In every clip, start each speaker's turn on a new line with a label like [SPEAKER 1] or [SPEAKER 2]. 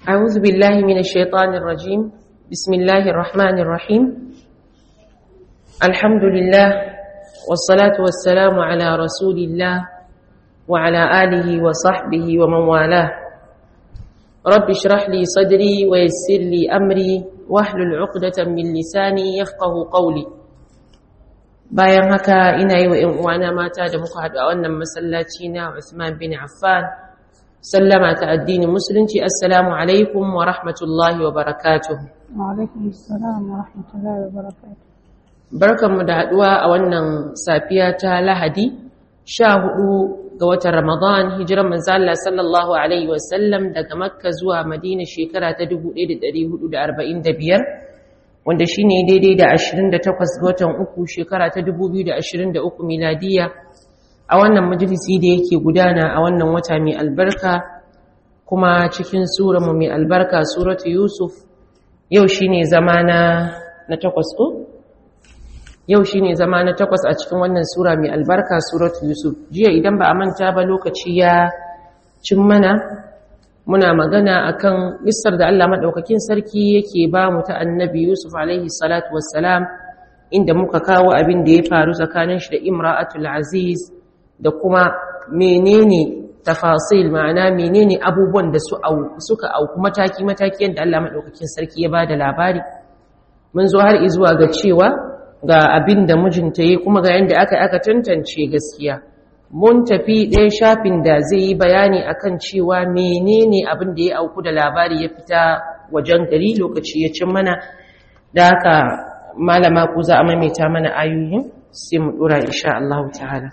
[SPEAKER 1] أعوذ بالله من الشيطان الرجيم بسم الله الرحمن الرحيم الحمد لله والصلاة والسلام على رسول الله وعلى آله وصحبه ومن والاه رب اشرح لي صدري ويسر لي أمري واحلل عقدة من لساني يفقه قولي bayan haka ina yi wa ‘yan uwana mata da muka haɗu a wannan masallaci na Usman bin Affan sallama ta addinin musulunci assalamu alaikum wa rahmatullahi wa barakatuh
[SPEAKER 2] Wa'alaikun salam wa rahmatullahi wa barakatuh.
[SPEAKER 1] barkanmu da haɗuwa a wannan safiya ta lahadi sha hudu ga watan ramadan hijiran manzala sallallahu alaihi wasallam daga makka zuwa madina shekara ta 1445 wanda shi ne daidai da 28 ga watan uku shekara ta 2023 miladiya a wannan majalisi da yake gudana a wannan wata mai albarka kuma cikin mu mai albarka suratu yusuf yau shi ne zama na takwas ko? yau shi ne zama na takwas a cikin wannan sura mai albarka suratu yusuf jiya idan ba a manta ba lokaci ya cin mana muna magana akan misar da Allah maɗaukakin sarki yake ba mu ta annabi Yusuf alaihi salatu wassalam inda muka kawo abin da ya faru tsakanin shi da imra'atul aziz da kuma menene tafasil ma'ana menene abubuwan da su suka auku mataki mataki yadda Allah maɗaukakin sarki ya ba da labari mun zo har izuwa ga cewa ga abin da mijinta yi kuma ga yadda aka aka tantance gaskiya mun tafi ɗaya shafin da zai yi bayani akan cewa menene abin da ya auku da labari ya fita wajen gari lokaci ya cin mana da haka malama ku za a maimaita mana ayoyin sai mu dora insha Allah ta'ala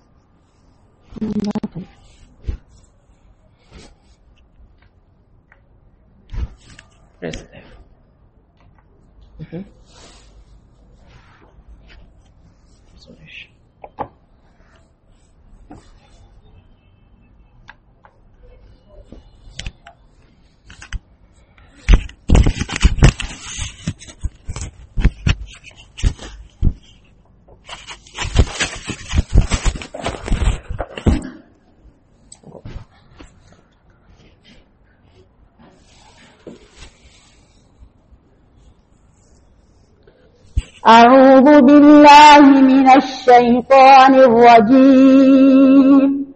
[SPEAKER 1] Press F. Mhm. Sorry.
[SPEAKER 2] أعوذ بالله من الشيطان الرجيم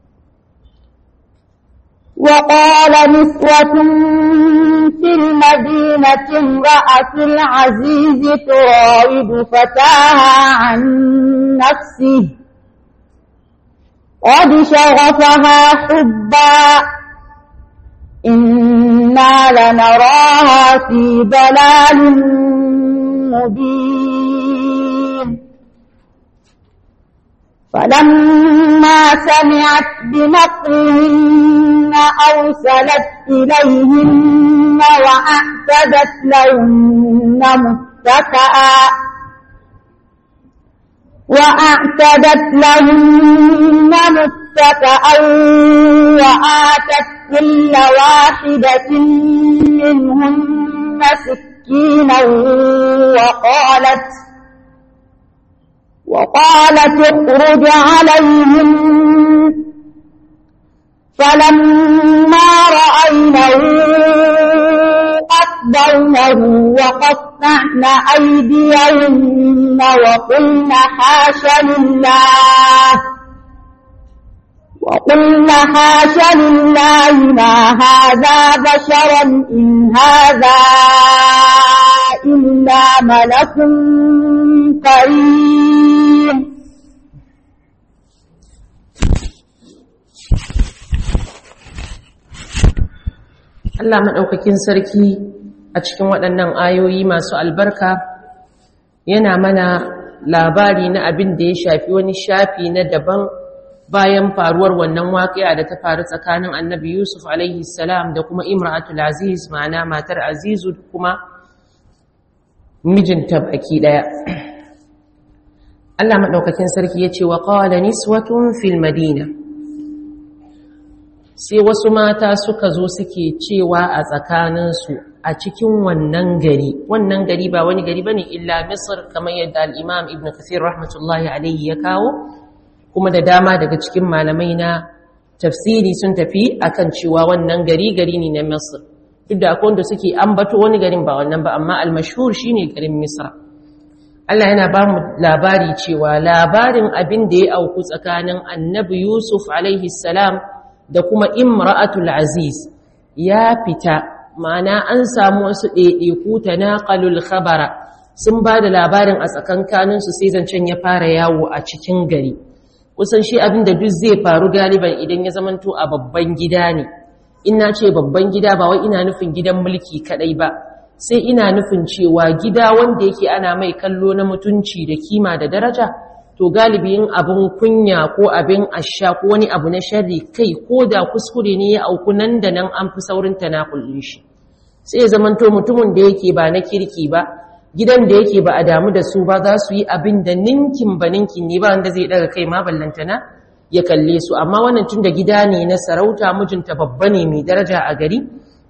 [SPEAKER 2] وقال نسوة في المدينة امرأة العزيز تراود فتاها عن نفسه قد شغفها حبا إنا لنراها في ضلال مبين فلما سمعت بمكرهن أرسلت إليهن وأعتدت لهن متكئا وأعتدت لهن متكئا وآتت كل واحدة منهن سكينا وقالت وقالت اخرج عليهم فلما رأينه أكبرنه وقطعن أيديهن وقلن حاش لله وقلن حاش لله ما هذا بشرا إن هذا إلا ملك كريم
[SPEAKER 1] Allah maɗaukakin sarki a cikin waɗannan ayoyi masu albarka yana mana labari na abin da ya shafi wani shafi na daban bayan faruwar wannan waƙiya da ta faru tsakanin annabi Yusuf alaihi salam da kuma imra'atul aziz ma'ana matar azizu da kuma mijinta baki ɗaya. Allah maɗaukakin sarki ya ce wa ƙawala niswatun fil madina sai wasu mata suka zo suke cewa a tsakaninsu a cikin wannan gari wannan gari ba wani gari bane illa misr kamar yadda al-imam ibn kathir rahmatullahi alaihi ya kawo kuma da dama daga cikin malamai na tafsiri sun tafi akan cewa wannan gari gari ne na misr duk da akwai wanda suke ambato wani garin ba wannan ba amma al-mashhur shine garin misra Allah yana ba mu labari cewa labarin abin da ya auku tsakanin annabi Yusuf alaihi salam da kuma imra'atul aziz ya fita ma'ana an samu wasu ɗaiɗaiku ta naƙalul khabara sun ba da labarin a tsakankaninsu sai zancen ya fara yawo a cikin gari kusan shi abin da duk zai faru galiban idan ya zamanto a babban gida ne ina ce babban gida ba wai ina nufin gidan mulki kaɗai ba sai ina nufin cewa gida wanda yake ana mai kallo na mutunci da kima da daraja to galibi yin abin kunya ko abin asha ko wani abu na sharri kai ko da kuskure ne ya auku nan da nan an fi saurin tanakulin shi sai ya zamanto mutumin da yake ba na kirki ba gidan da yake ba a damu da su ba za su yi abin da ninkin ba ninkin ne ba wanda zai daga kai ma ballantana ya kalle su amma wannan tun da gida ne na sarauta mijinta babba ne mai daraja a gari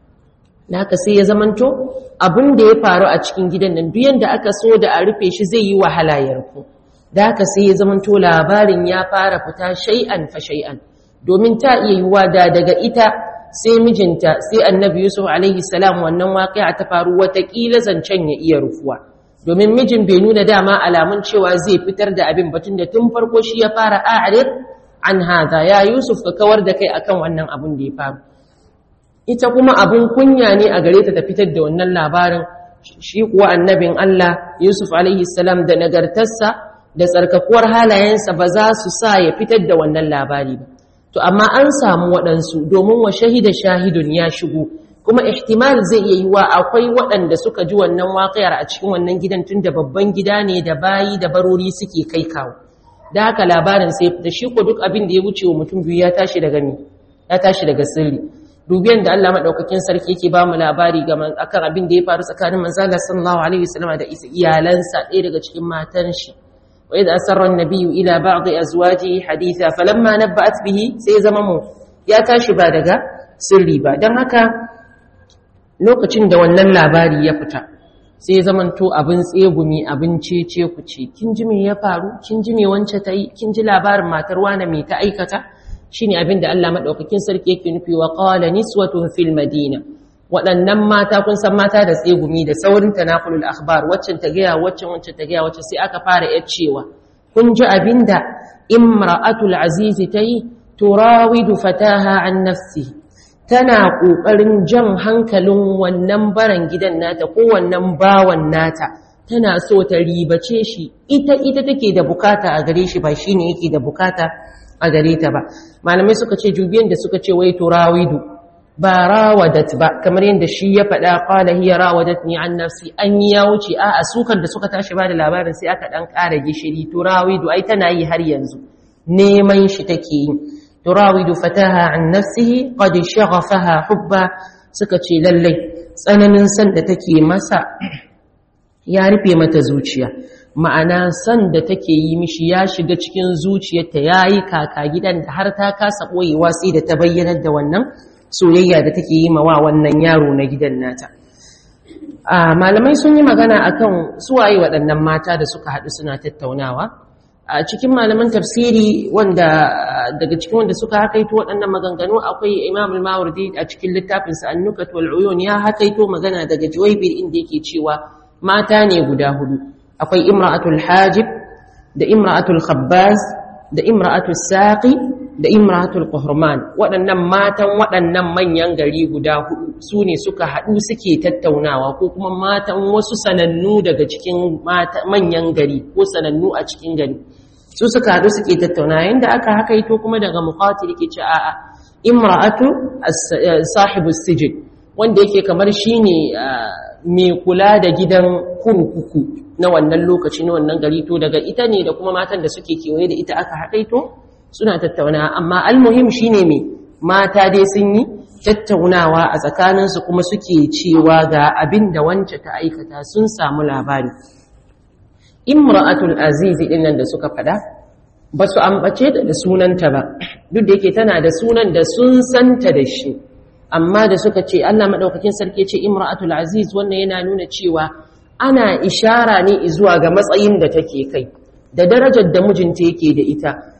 [SPEAKER 1] naka sai ya zamanto abin da ya faru a cikin gidan nan duk yanda aka so da a rufe shi zai yi wahala ya rufu da haka sai ya zamanto labarin ya fara fita shay'an fa shay'an domin ta iya yiwuwa da daga ita sai mijinta sai annabi yusuf alaihi salam wannan waƙi'a ta faru watakila zancen ya iya rufuwa domin mijin bai nuna dama alamun cewa zai fitar da abin batun da tun farko shi ya fara a'rid an hada ya yusuf ka kawar da kai akan wannan abin da ya faru ita kuma abun kunya ne a gare ta ta fitar da wannan labarin shi kuwa annabin Allah Yusuf alaihi salam da nagartarsa da tsarkakuwar halayensa ba za su sa ya fitar da wannan labari ba to amma an samu waɗansu domin wa shahida shahidun ya shigo kuma ihtimal zai iya yiwa akwai waɗanda suka ji wannan waƙiyar a cikin wannan gidan tun da babban gida ne da bayi da barori suke kai kawo da haka labarin sai da shi ko duk abin da ya wuce wa mutum biyu ya tashi daga ni ya tashi daga sirri dubiyan da Allah madaukakin sarki yake ba mu labari ga akan abin da ya faru tsakanin manzo Allah sallallahu alaihi wasallam da iyalansa ɗaya daga cikin matan shi wa idza asarra an-nabiyyu ila ba'd azwajihi haditha falamma nabba'at bihi sai zama mu ya tashi ba daga sirri ba dan haka lokacin da wannan labari ya fita sai zamanto abin tsegumi abin cece ku ce kin ji me ya faru kin ji me wance ta yi kin ji labarin matar wane me ta aikata shine abin da Allah madaukakin sarki yake nufi wa qala niswatun fil madina waɗannan mata kun san mata da tsegumi da saurin tanaqulul akhbar waccan ta gaya waccan waccan ta gaya waccan sai aka fara cewa kun ji abinda imra'atul aziz tayi turawidu fataha an nafsi tana kokarin jan hankalin wannan baran gidan nata ko wannan bawan nata tana so ta ribace shi ita ita take da bukata a gare shi ba shine yake da bukata a gare ta ba malamai suka ce jubiyan da suka ce wai turawidu ba rawadat ba kamar yadda shi ya faɗa qala hiya rawadatni an nafsi an yi ya wuce a a sukan da suka tashi ba da labarin sai aka dan ƙara gishiri turawidu ai tana yi har yanzu neman shi take yi turawidu fataha an nafsihi qad shaghafaha hubba suka ce lallai tsananin san da take masa ya rufe mata zuciya ma'ana san da take yi mishi ya shiga cikin zuciyarta yayi kaka gidan da har ta kasa boyewa sai da ta bayyanar da wannan soyayya da take yi mawa wannan yaro na gidan nata a malamai sun yi magana akan suwaye waɗannan mata da suka haɗu suna tattaunawa a cikin malaman tafsiri wanda daga cikin wanda suka hakaito waɗannan maganganu akwai Imam al-Mawardi a cikin littafinsa An-Nukat wal Uyun ya hakaito magana daga Juwaybir inda yake cewa mata ne guda hudu akwai imra'atul hajib da imra'atul khabbaz da imra'atul saqi da imra'atul qahraman waɗannan matan waɗannan manyan gari guda hudu su ne suka haɗu suke tattaunawa ko kuma matan wasu sanannu daga cikin manyan gari ko sanannu a cikin gari su suka haɗu suke tattaunawa yanda aka hakaito kuma daga muqatil yake ce a'a imra'atu sahibu sijin wanda yake kamar shine mai kula da gidan kurkuku na wannan lokaci na wannan gari to daga ita ne da kuma matan da suke kewaye da ita aka haɗaito suna tattauna amma almuhim shine me mata dai sun yi tattaunawa a tsakaninsu kuma suke cewa ga abin da wance ta aikata sun samu labari imra'atul azizi din nan da suka fada ba su ambace da sunanta ba duk da yake tana da sunan da sun santa da shi amma da suka ce Allah madaukakin sarki ce imra'atul aziz wannan yana nuna cewa ana ishara ne zuwa ga matsayin da take kai da darajar da mijinta yake da ita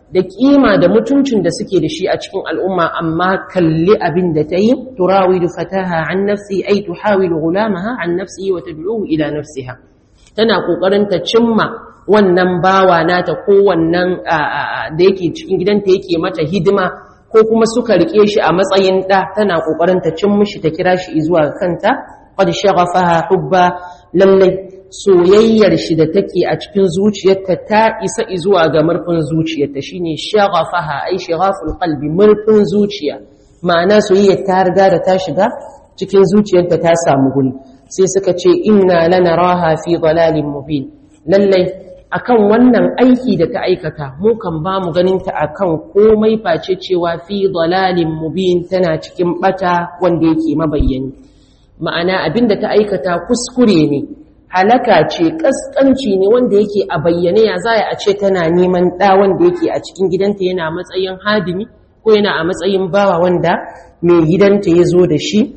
[SPEAKER 1] da kima da mutuncin da suke da shi a cikin al'umma amma kalli abin da ta yi turawidu fataha an nafsi ai tuhawilu gulamaha an nafsi wa tad'uhu ila nafsiha tana kokarin ta cimma wannan bawa nata ko wannan da yake cikin gidanta yake mata hidima ko kuma suka rike shi a matsayin da tana kokarin ta cin mishi ta kira shi zuwa kanta qad shaghafaha hubba lallai soyayyar shi da take a cikin zuciyarta ta isa zuwa ga murfin zuciyarta shine shaghafaha ai shaghaful qalbi murfin zuciya ma'ana soyayyar ta riga da ta shiga cikin zuciyarta ta samu guri sai suka ce inna lanaraha fi dalalin mubin lallai akan wannan aiki da ta aikata mu kan ba mu ganin ta akan komai face cewa fi dalalin mubin tana cikin bata wanda yake mabayyani ma'ana abinda ta aikata kuskure ne halaka ce kaskanci ne wanda yake a bayyane ya zaya a ce tana neman ɗa wanda yake a cikin gidanta yana matsayin hadimi ko yana a matsayin bawa wanda mai gidanta ya zo da shi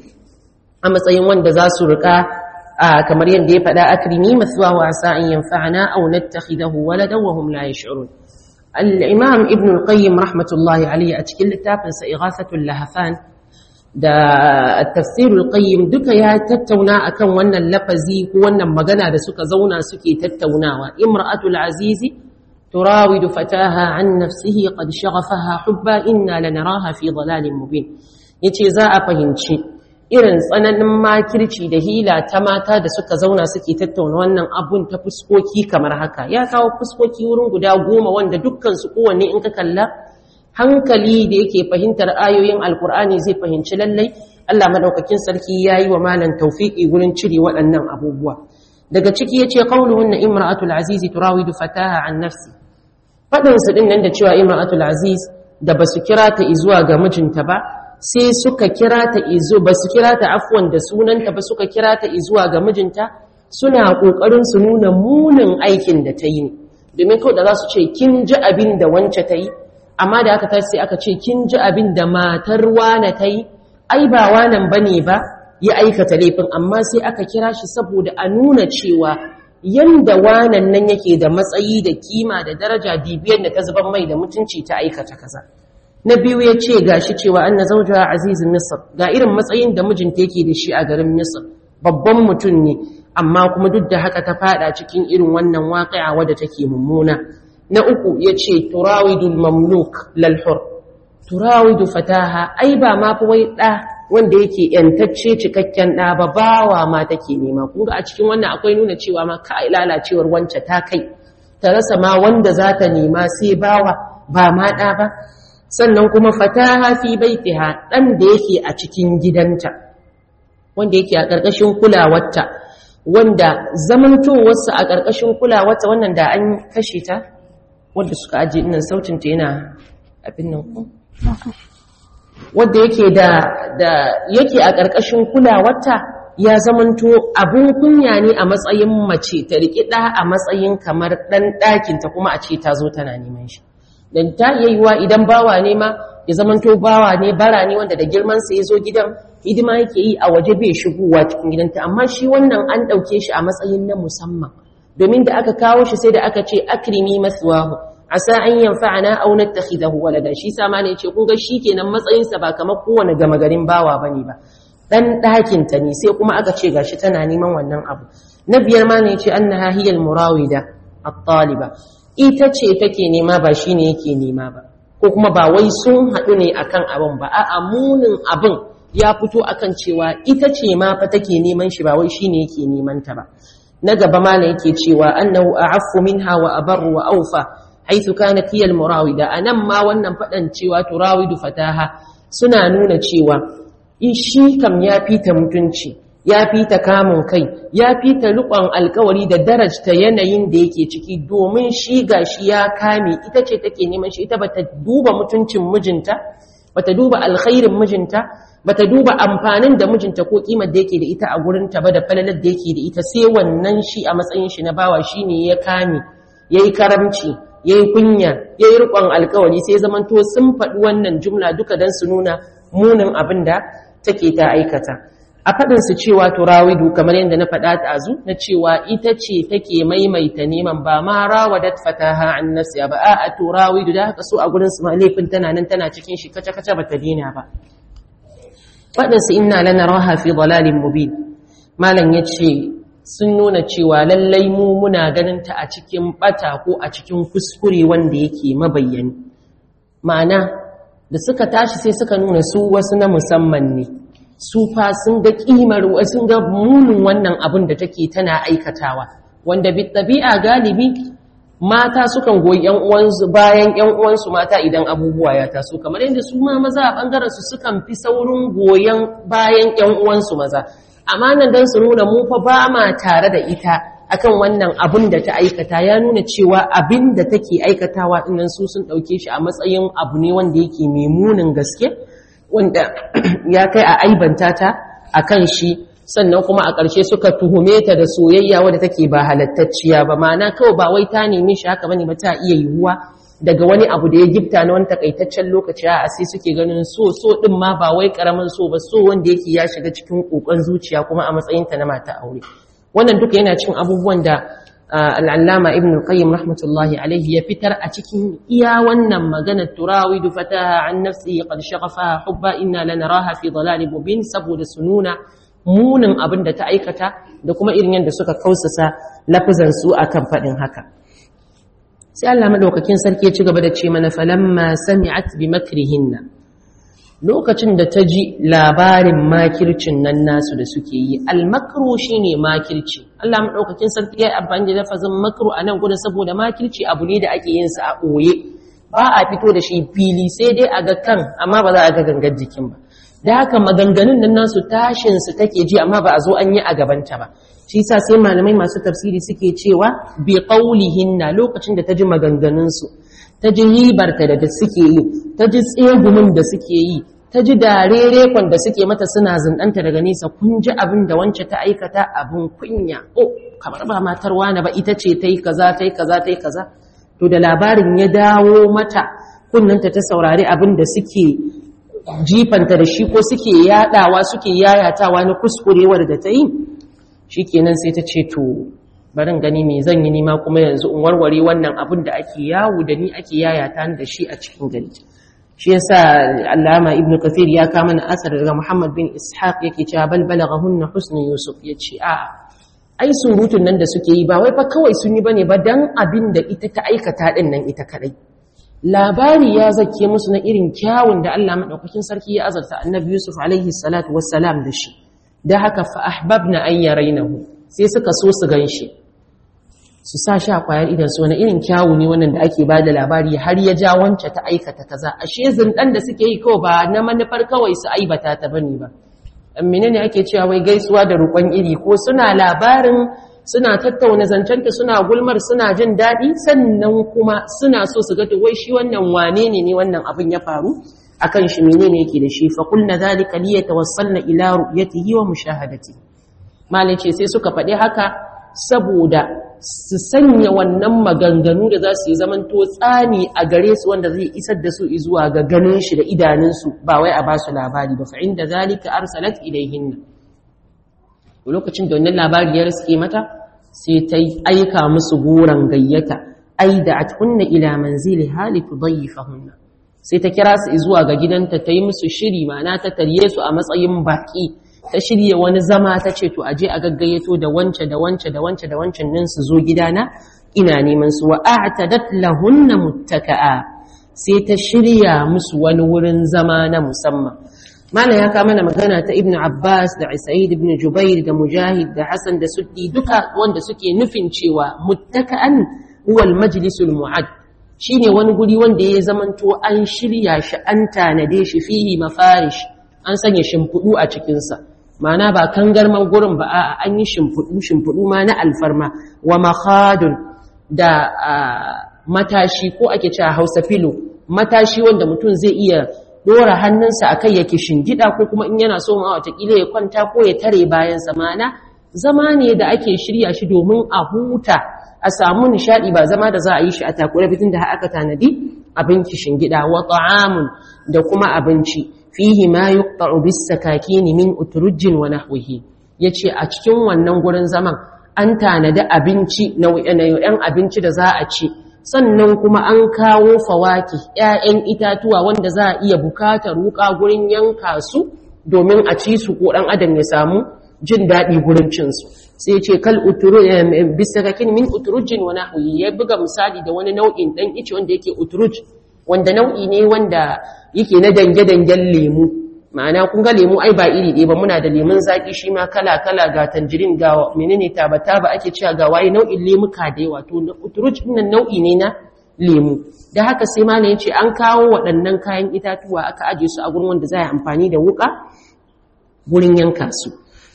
[SPEAKER 1] a matsayin wanda za su rika kamar yadda ya faɗa akrimi masuwa wasa an yanfa'ana aw nattakhidahu waladan wa hum la yash'urun al-imam ibn al-qayyim rahmatullahi alayhi a cikin littafinsa ighasatul lahafan da tafsirul qayyim duka ya tattauna akan wannan lafazi ko wannan magana da suka zauna suke tattaunawa imra'atul azizi turawidu fataha an nafsihi qad shaghafaha hubba inna lanaraha fi dhalalin mubin yace za a fahimci irin tsananin makirci da hila ta mata da suka zauna suke tattauna wannan abun ta fuskoki kamar haka ya kawo fuskoki wurin guda goma wanda dukkan su kowanne in ka kalla hankali da yake fahimtar ayoyin alkur'ani zai fahimci lallai Allah madaukakin sarki yayi wa malan tawfiki gurin cire waɗannan abubuwa daga ciki yace qauluhunna imra'atul azizi turawidu fataha an nafsi fadin su din nan da cewa imra'atul aziz da basu kira ta izuwa ga mijinta ba sai suka kira ta izo basu kira ta afwan da sunanta ba suka kira ta izuwa ga mijinta suna kokarin su nuna munin aikin da ta yi domin kawai da za su ce kin ji abin da wance ta yi amma da aka tashi sai aka ce kin ji abin da matar wane ta yi ai ba wanan bane ba ya aikata laifin amma sai aka kira shi saboda a nuna cewa yanda wanan nan yake da matsayi da kima da daraja dibiyar da ta zuban mai da mutunci ta aikata kaza na biyu ya ce gashi cewa anna zawjaha azizun misr ga irin matsayin da mijinta yake da shi a garin misr babban mutum ne amma kuma duk da haka ta fada cikin irin wannan waƙi'a wadda take mummuna na uku ya ce turawidul mamluk lalhur turawidu fataha ai ba ma fi wai ɗa wanda yake ‘yantacce cikakken ɗa ba bawa ma take nema kunga a cikin wannan akwai nuna cewa ma ka lalacewar wance ta kai ta rasa ma wanda za ta nema sai bawa ba ma ɗa ba sannan kuma fataha fi baitiha ɗan da yake a cikin gidanta wanda yake a ƙarƙashin kulawarta wanda zamantowarsa a ƙarƙashin kulawarta wannan da an kashe ta wadda suka ajiye nan sautinta yana abin nan ku wadda yake da da yake a ƙarƙashin kulawarta ya zamanto abin kunya ne a matsayin mace ta riƙi ɗa a matsayin kamar ɗan ɗakinta kuma a ce ta zo tana neman shi dan ta iya yiwa idan bawa ne ma ya zamanto bawa ne bara ne wanda da girmansa ya zo gidan hidima yake yi a waje bai shigowa cikin gidanta amma shi wannan an ɗauke shi a matsayin na musamman domin da aka kawo shi sai da aka ce akrimi maswahu asa an yanfa'ana aw nattakhidahu walada shi sama ne yace kun ga shikenan matsayin sa ba kamar kowane gama garin bawa bane ba dan dakin ta ne sai kuma aka ce gashi tana neman wannan abu na biyar ma ne yace annaha hiyal murawida at-taliba ita ce take nema ba shine yake nema ba ko kuma ba wai sun haɗu ne akan abin ba a'a munin abin ya fito akan cewa ita ce ma fa take neman shi ba wai shine yake neman ta ba na gaba ma ne yake cewa annahu a'affu minha wa abarru wa awfa haythu kanat hiya al-murawida anan ma wannan fadan cewa turawidu fataha suna nuna cewa shi kam ya fita mutunci ya fita kamun kai ya fita rukon alkawari da darajta yanayin da yake ciki domin shi gashi ya kame ita ce take neman shi ita bata duba mutuncin mijinta bata duba alkhairin mijinta bata duba amfanin da mijinta ko kimar da yake da ita a gurinta ba da falalar da yake da ita sai wannan shi a matsayin shi na bawa shine ya kame yayi karamci yayi kunya yayi rikon alkawari sai zamanto sun faɗi wannan jumla duka dan su nuna munin abin da take ta aikata a faɗin su cewa turawidu kamar yadda na faɗa ɗazu na cewa ita ce take maimaita neman ba ma rawadat fataha an nafsiya ba a turawidu da haka so a gurin su ma laifin tana nan tana cikin shi kace kace bata dina ba faɗin su inna lanaraha fi dalalin mubin malam yace sun nuna cewa lallai mu muna ganin ta a cikin bata ko a cikin kuskure wanda yake mabayyani ma'ana da suka tashi sai suka nuna su wasu na musamman ne su fa sun ga kimar sun ga munin wannan abin da take tana aikatawa wanda bi tabi'a galibi mata sukan goyi yan uwansu bayan yan uwansu mata idan abubuwa ya taso kamar yadda su ma maza a bangaren su sukan fi saurin goyen bayan yan uwansu maza amma nan dan su nuna mu fa ba ma tare da ita akan wannan abin da ta aikata ya nuna cewa abin da take aikatawa dinnan su sun dauke shi a matsayin abu ne wanda yake mai munin gaske wanda ya kai a aibanta ta akan shi sannan kuma a ƙarshe suka tuhume ta da soyayya wadda take ba halattacciya ba ma'ana kawai ba wai ta nemi shi haka bane ba ta iya yiwuwa daga wani abu da ya gifta na wani takaitaccen lokaci a sai suke ganin so so din ma ba wai karamin so ba so wanda yake ya shiga cikin kokon zuciya kuma a matsayinta na mata aure wannan duka yana cin abubuwan da al'allama ibn al-qayyim rahmatullahi alaihi ya fitar a cikin iya wannan magana turawidu fataha an nafsi qad shaghafa hubba inna lanaraha fi dalalin mubin saboda sununa munin abin da ta aikata da kuma irin yadda suka kausasa lafizan su akan fadin haka sai Allah madaukakin sarki ya ci gaba da ce mana falamma sami'at bi makrihinna lokacin da ta ji labarin makircin nan nasu da suke yi almakru shine makirci Allah madaukakin sarki ya amfani da lafazin makru a nan gudun saboda makirci abu ne da ake yin sa a ɓoye ba a fito da shi fili sai dai a ga kan amma ba za a ga gangar jikin ba da haka maganganun nan nasu tashin su take ji amma ba a zo an yi a gabanta ba shi yasa sai malamai masu tafsiri suke cewa bi qaulihinna lokacin da ta ji maganganun su ta ji ribarta da suke yi ta ji tsegumin da suke yi ta ji darerekon da suke mata suna zindanta daga nesa kun ji abin da wance ta aikata abin kunya oh kamar ba matar wani ba ita ce ta yi kaza ta yi kaza ta yi kaza to da labarin ya dawo mata kunnanta ta saurari abin da suke jifanta da shi ko suke yadawa suke yayatawa na kuskurewar da ta yi shikenan sai ta ce to barin gani me zan yi nima kuma yanzu in warware wannan abin da ake yawo da ni ake yayata da shi a cikin gari shi yasa Allama Ibn Kathir ya kama na asar daga Muhammad bin Ishaq yake cewa bal balaghahunna husnu Yusuf yace a ai surutun nan da suke yi ba wai fa kawai sun yi bane ba dan abin da ita ta aikata din nan ita kadai labari ya zake musu na irin kyawun da Allah madaukakin sarki ya azarta Annabi Yusuf alaihi salatu wassalam da shi da haka fa ahbabna an yarainahu sai suka so su ganshi su sa shi a kwayar idan su wani irin kyawu ne wannan da ake ba da labari har ya ja wance ta aikata kaza ashe zindan da suke yi kawai ba na manufar kawai su aibata ta bane ba amine ne ake cewa wai gaisuwa da rukon iri ko suna labarin suna tattauna zancenta suna gulmar suna jin daɗi sannan kuma suna so su ga wai shi wannan wane ne ne wannan abin ya faru akan shi menene yake da shi fa qulna zalika liyatawassalna ila ru'yatihi wa mushahadati malai ce sai suka faɗi haka saboda su sanya wannan maganganu da za su yi zaman to tsani a gare su wanda zai isar da su zuwa ga ganin shi da idanunsu ba wai a ba su labari ba fa'in da zalika arsalat ilaihinna lokacin da wannan labari ya riske mata sai ta aika musu goron gayyata ai da atkunna ila manzili hali tudayyifahunna sai ta kira su zuwa ga gidanta ta yi musu shiri ma'ana ta tarye su a matsayin baki ta shirya wani zama ta ce to aje a gaggayato da wance da wance da wance da wancan nan su zo gidana ina neman su wa a'tadat lahunna muttaka'a sai ta shirya musu wani wurin zama na musamman mala ya kama mana magana ta ibnu abbas da sa'id ibn jubair da mujahid da hasan da suddi duka wanda suke nufin cewa muttaka'an huwa al-majlisul mu'ad shine wani guri wanda ya zamanto an shirya shi an tanade shi fihi mafarish an sanya shimfiɗu a cikinsa ma'ana ba kangarman gurin ba a an yi shimfiɗu shimfiɗu ma na alfarma wa makhadun da matashi ko ake cewa hausa filo matashi wanda mutum zai iya dora hannunsa a kai yake shingida ko kuma in yana so ma watakila ya kwanta ko ya tare bayansa ma'ana zama ne da ake shirya shi domin a huta a samu nishadi ba zama da za a yi shi a takure bitin da aka tanadi abinci shingida wa ta'amun da kuma abinci fihi ma yuqta'u bis sakakin min utrujin wa nahwihi yace a cikin wannan gurin zaman an tanadi abinci nau'in abinci da za a ci sannan kuma an kawo fawaki ‘ya'yan itatuwa wanda za a iya bukatar wuka gurin yanka su domin a ci su ko ɗan adam ya samu jin daɗi gurin cinsu sai ce kal bisakakin min uturujin wani huyi ya buga misali da wani nau'in ɗan ice wanda yake uturuj wanda nau'i ne wanda yake na dange-dangen lemu ma'ana kun ga lemu ai ba iri ɗaya ba muna da lemun zaƙi shi ma kala-kala ga tanjirin ga menene taba-taba ake cewa ga waye nau'in lemuka da yawa to uturuj nan nau'i ne na lemu da haka sai ma ya ce an kawo waɗannan kayan itatuwa aka aje su a gurin wanda za a amfani da wuƙa gurin yanka su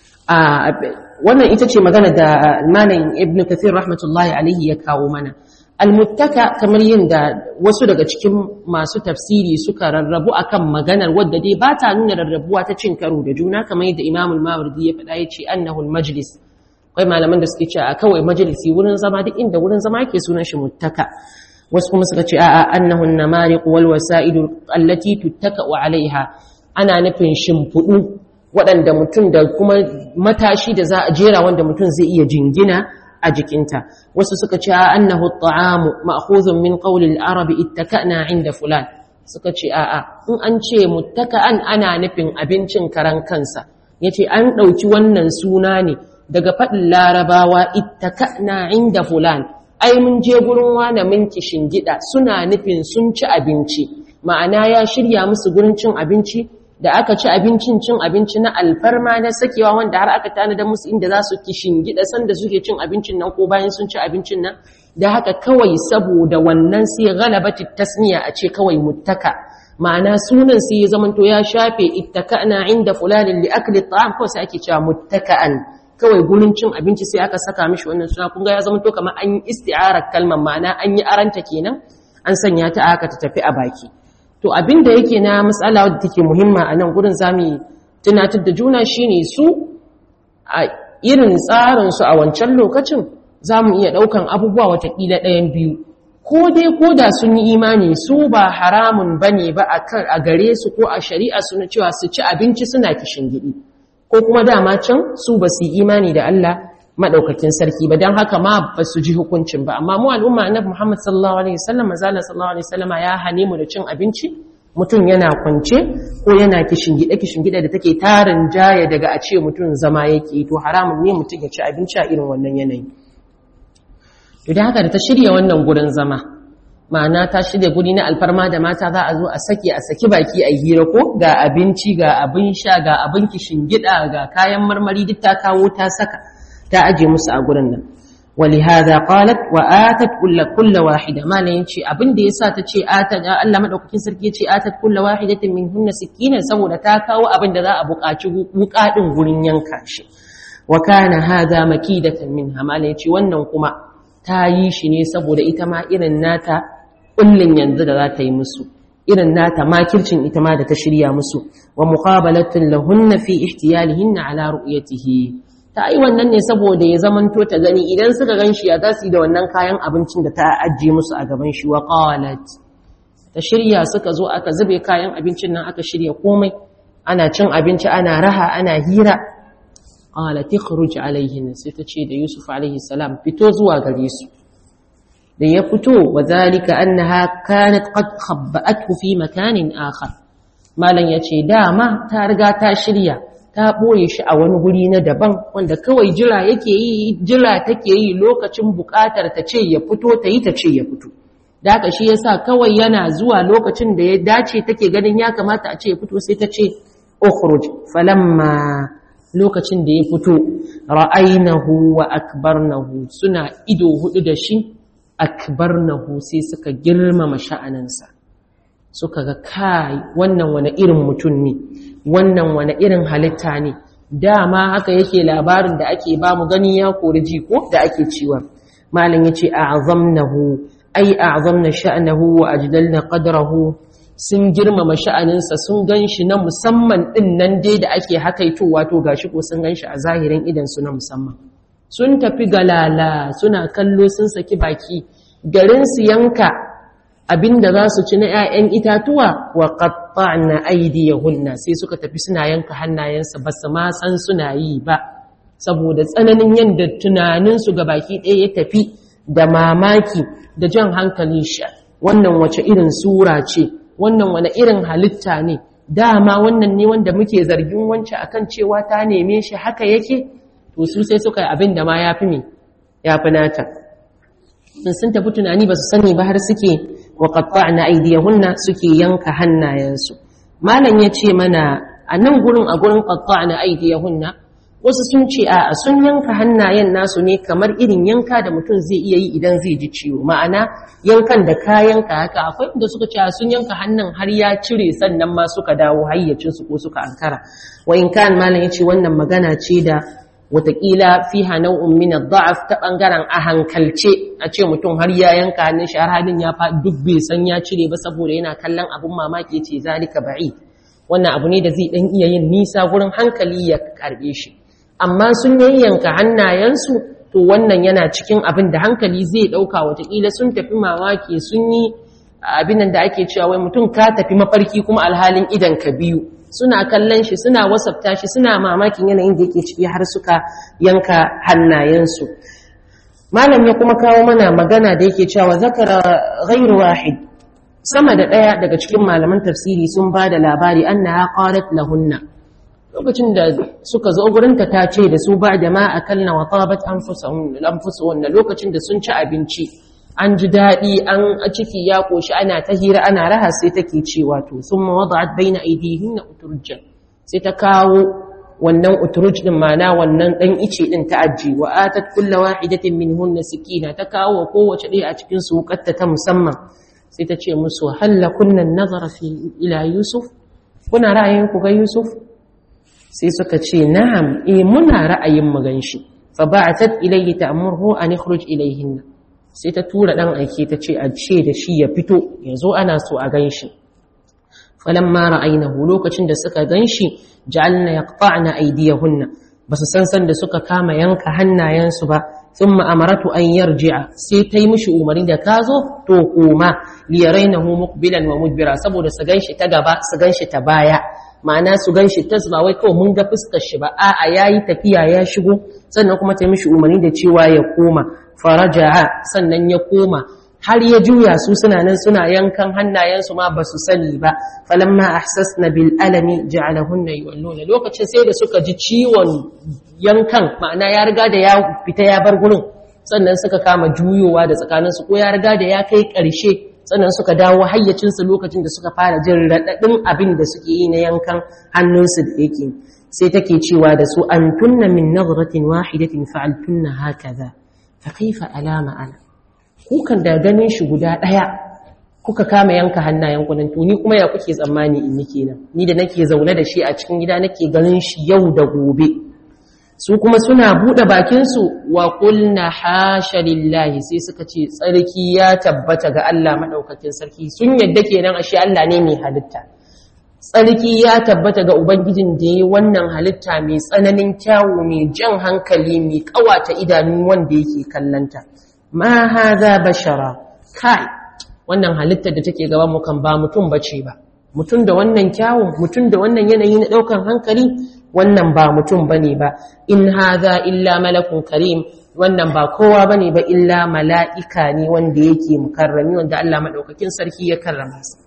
[SPEAKER 1] wannan ita ce magana da malam ibn kathir rahmatullahi alaihi ya kawo mana almuttaka kamar yin da wasu daga cikin masu tafsiri suka rarrabu akan maganar wadda dai ba ta nuna rarrabuwa ta cin karo da juna kamar yadda imamul mawardi ya faɗa ya ce annahul majlis akwai malaman da suke cewa kawai majalisi wurin zama duk inda wurin zama yake sunan shi muttaka wasu kuma suka ce a'a annahun namariq wal wasaidu allati tuttaka alaiha ana nufin shimfudu waɗanda mutum da kuma matashi da za a jera wanda mutum zai iya jingina a jikinta wasu suka ce annahu at'amu ma'khuzun min qawli al-arab ittaka'na 'inda fulan suka ce a'a in an ce muttaka'an ana nufin abincin karan kansa yace an dauki wannan suna ne daga fadin larabawa ittaka'na 'inda fulan ai mun je gurin wani mun gida suna nufin sun ci abinci ma'ana ya shirya musu gurin cin abinci da aka ci abincin cin abinci na alfarma na sakewa wanda har aka tanada musu inda za su gida sanda suke cin abincin nan ko bayan sun ci abincin nan da haka kawai saboda wannan sai galabati tasniya a ce kawai muttaka ma'ana sunan sai ya zamanto ya shafe ittaka'na inda fulanin li akli ta'am ko sai ake cewa muttaka'an kawai gurin cin abinci sai aka saka mishi wannan suna kun ga ya zamanto kamar an yi isti'arar kalmar ma'ana an yi aranta kenan an sanya ta aka ta tafi a baki to abin da yake na matsala wadda take muhimma a nan gurin zamu tunatar da juna shine su a irin tsarin su a wancan lokacin zamu iya daukan abubuwa watakila ɗayan biyu ko dai ko da sun yi imani su ba haramun bane ba a gare su ko a shari'a su na cewa su ci abinci suna kishin gidi ko kuma dama can su ba su yi imani da Allah madaukakin sarki ba don haka ma ba su ji hukuncin ba amma mu al'umma annabi Muhammad sallallahu alaihi wasallam manzala sallallahu alaihi wasallam ya hane mu da cin abinci mutum yana kwance ko yana kishingide kishingide da take tarin jaya daga a ce mutum zama yake to haramun ne mutum ya ci abinci a irin wannan yanayi to da haka da ta shirya wannan gurin zama ma'ana ta shirya guri na alfarma da mata za a zo a saki a saki baki a hira ko ga abinci ga abin sha ga abin kishingida ga kayan marmari duk ta kawo ta saka ta aje musu a gurin nan ولهذا قالت واتت كل كل واحده ما ne yace abin da yasa tace atat Allah madaukakin sarki yace atat kullu wahidatin minhunna sikinan saboda ta kawo abin da za a buƙaci wuka din gurin yanka shi wa kana hadha makidatan minha ma ne yace wannan kuma ta yi shi ne saboda ita ma irin nata kullun yanzu da za ta yi musu irin nata makircin ita ma da ta shirya musu wa muqabalatun lahunna fi ihtiyalihinna ala ru'yatihi ta yi wannan ne saboda ya zamanto ta gani idan suka gan shi ya za su yi da wannan kayan abincin da ta ajiye musu a gaban shi wa qalat ta shirya suka zo aka zube kayan abincin nan aka shirya komai ana cin abinci ana raha ana hira qalat ikhruj alayhin sai ta ce da Yusuf alayhi salam fito zuwa gare su da ya fito wa zalika annaha kanat qad khabba'athu fi makanin akhar malan yace dama ta riga ta shirya ta ɓoye shi a wani guri na daban wanda kawai jira yake yi jira take yi lokacin buƙatar ta ce ya fito ta yi ta ce ya fito da haka shi yasa kawai yana zuwa lokacin da ya dace take ganin ya kamata a ce ya fito sai ta ce ukhruj falamma lokacin da ya fito ra'ainahu wa akbarnahu suna ido hudu da shi akbarnahu sai suka girmama sha'aninsa suka ga kai wannan wani irin mutum ne wannan wani irin halitta ne dama haka yake labarin da ake ba mu gani ya kori ji ko da ake ciwa malam yace a'zamnahu ai a'zamna sha'nahu wa ajdalna qadrahu sun girmama sha'aninsa sun ganshi na musamman din nan dai da ake hakaitowa to gashi ko sun ganshi a zahirin idan su na musamman sun tafi galala suna kallo sun saki baki garin su yanka abinda za su ci na 'ya'yan itatuwa wa qatta'na aydiyahunna sai suka tafi suna yanka hannayensu ba su ma san suna yi ba saboda tsananin yadda tunaninsu ga baki ɗaya ya tafi da mamaki da jan hankali shi wannan wace irin sura ce wannan wani irin halitta ne dama wannan ne wanda muke zargin wancan akan cewa ta neme shi haka yake to su sai suka yi abin da ma ya fi me ya fi nata in sun tafi tunani ba su sani ba har suke wa qatta'na aydiyahunna suke yanka hannayensu malam ya ce mana a nan gurin a gurin qatta'na aydiyahunna wasu sun ce a sun yanka hannayen nasu ne kamar irin yanka da mutum zai iya yi idan zai ji ciwo ma'ana yankan da ka yanka haka akwai inda suka ce sun yanka hannun har ya cire sannan ma suka dawo hayyacinsu ko suka ankara wa in kan malam ya ce wannan magana ce da watakila fiha nau'un min ad-da'af ta bangaren a hankalce a ce mutum har ya yanka hannun shi har hannun ya fa duk bai san ya cire ba saboda yana kallon abun mamaki ce zalika ba'id wannan abu ne da zai dan iya yin nisa gurin hankali ya karbe shi amma sun yayyanka hannayensu to wannan yana cikin abin da hankali zai dauka watakila sun tafi mamaki sun yi abin da ake cewa wai mutum ka tafi mafarki kuma alhalin idan ka biyu suna kallon shi suna wasafta shi suna mamakin yanayin da yake ciki har suka yanka hannayensu malam ya kuma kawo mana magana da yake cewa zakara ghairu wahid sama da daya daga cikin malaman tafsiri sun ba da labari annaha qalat lahunna lokacin da suka zo gurinta ta ce da su ba da ma akalna wa tabat anfusuhun lokacin da sun ci abinci an ji daɗi an ciki ya ƙoshi ana ta hira ana raha sai take cewa to sun mawada'at baina aidihin na uturjan sai ta kawo wannan uturj din mana wannan ɗan ice ɗin ta aji wa atat kulla wahidatin min hunna sikina ta kawo kowace ɗaya a cikin su wukatta ta musamman sai ta ce musu halla kunna nazara fi ila yusuf kuna ra'ayin ku ga yusuf sai suka ce na'am eh muna ra'ayin mu ganshi fa ba'atat ilayhi ta'murhu an ikhruj ilayhinna sai ta tura ɗan aike ta ce a ce da shi ya fito ya zo ana so a gan shi falon mara ainihu lokacin da suka gan shi ja'alna ya ƙa'ana aidiyahunna ba su san san da suka kama yanka hannayensu ba sun ma'amaratu an yarji'a sai ta yi mishi umarni da ka zo to koma liyarai na mukbilan wa mudbira saboda su gan shi ta gaba su gan shi ta baya ma'ana su gan shi tas ba wai kawai mun ga fuskar shi ba a'a yayi tafiya ya shigo sannan kuma ta yi mishi umarni da cewa ya koma faraja'a sannan ya koma har ya juya su suna nan suna yankan hannayensu ma ba su sani ba falamma ahsasna bil alami ja'alahunna yawalluna lokacin sai da suka ji ciwon yankan ma'ana ya riga da ya fita ya bar gurin sannan suka kama juyowa da tsakaninsu ko ya riga da ya kai ƙarshe sannan suka dawo hayyacinsu lokacin da suka fara jin raɗaɗin abin da suke yi na yankan hannunsu da yake sai take cewa da su an tunna min nazratin wahidatin fa'altunna hakaza fa kaifa alama ana kukan da ganin shi guda daya kuka kama yanka hannayen kunan to ni kuma ya kuke tsammani in nake nan ni da nake zaune da shi a cikin gida nake ganin shi yau da gobe su kuma suna bude bakin su wa qulna hasha lillahi sai suka ce tsarki ya tabbata ga Allah madaukakin sarki sun yadda kenan ashe Allah ne mai halitta tsarki ya tabbata ga Ubangijin da ya yi wannan halitta mai tsananin kyawu mai jan hankali mai kawata idanun wanda yake kallanta. Ma haza bashara, kai, wannan halittar da take gaban mu kan ba mutum bace ba. Mutum da wannan kyawun, mutum da wannan yanayi na ɗaukan hankali, wannan ba mutum bane ba. In haza illa malakun karim, wannan ba kowa bane ba illa mala'ika ne wanda yake mukarrami wanda Allah maɗaukakin sarki ya karrama sa.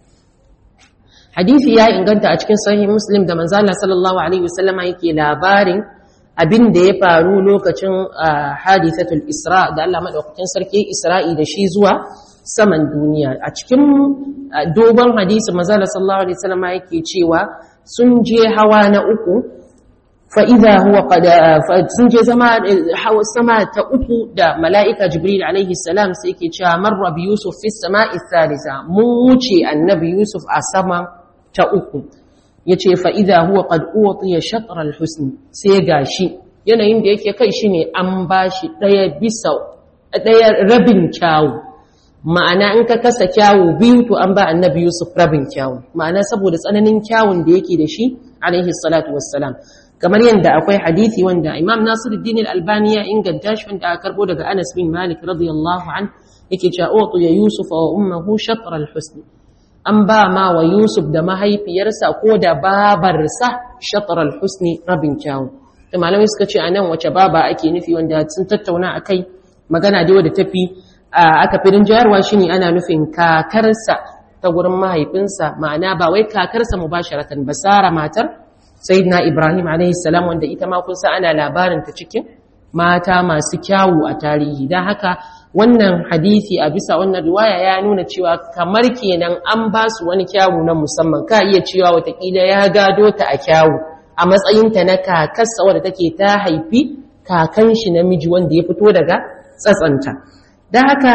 [SPEAKER 1] hadisi ya inganta a cikin sahih muslim da manzala sallallahu alaihi wasallama yake labarin abin da ya faru lokacin hadithatul isra da Allah madaukakin sarki isra'i da shi zuwa saman duniya a cikin dogon hadisi manzala sallallahu alaihi wasallama yake cewa sun je hawa na uku fa idha huwa qad sun je zama hawa sama ta uku da mala'ika jibril alaihi salam sai yake cewa marra bi yusuf fi sama'i thalitha mun wuce annabi yusuf a sama ta uku ya ce fa'iza huwa ƙad'uwatu ya shatar alhusni sai ga shi yanayin da yake kai shi ne an ba shi ɗaya bisa ɗaya rabin kyawu ma'ana in ka kasa kyawu biyu to an ba annabi yusuf rabin kyawu ma'ana saboda tsananin kyawun da yake da shi alaihi salatu wassalam kamar yadda akwai hadisi wanda Imam Nasiruddin Al-Albani ya inganta shi wanda aka karbo daga Anas bin Malik radiyallahu an yake cewa utu ya Yusuf wa ummuhu shatr al-husn an ba ma wa Yusuf da mahaifiyarsa ko da babarsa shatr al-husn rabin kyawu da malamai suka ce anan wace baba ake nufi wanda sun tattauna akai magana dai wadda tafi aka firin jayarwa shine ana nufin kakarsa ta gurin mahaifinsa ma'ana ba wai kakarsa mubasharatan ba Sara matar sayyidina Ibrahim alaihi salam wanda ita ma kun san ana labarin ta cikin mata masu kyawu a tarihi dan haka wannan hadisi a bisa wannan riwaya ya nuna cewa kamar kenan an ba su wani kyawu na musamman ka iya cewa watakila ya gado ta a kyawu a matsayinta na kakarsa wadda take ta haifi kakan shi namiji wanda ya fito daga tsatsanta da haka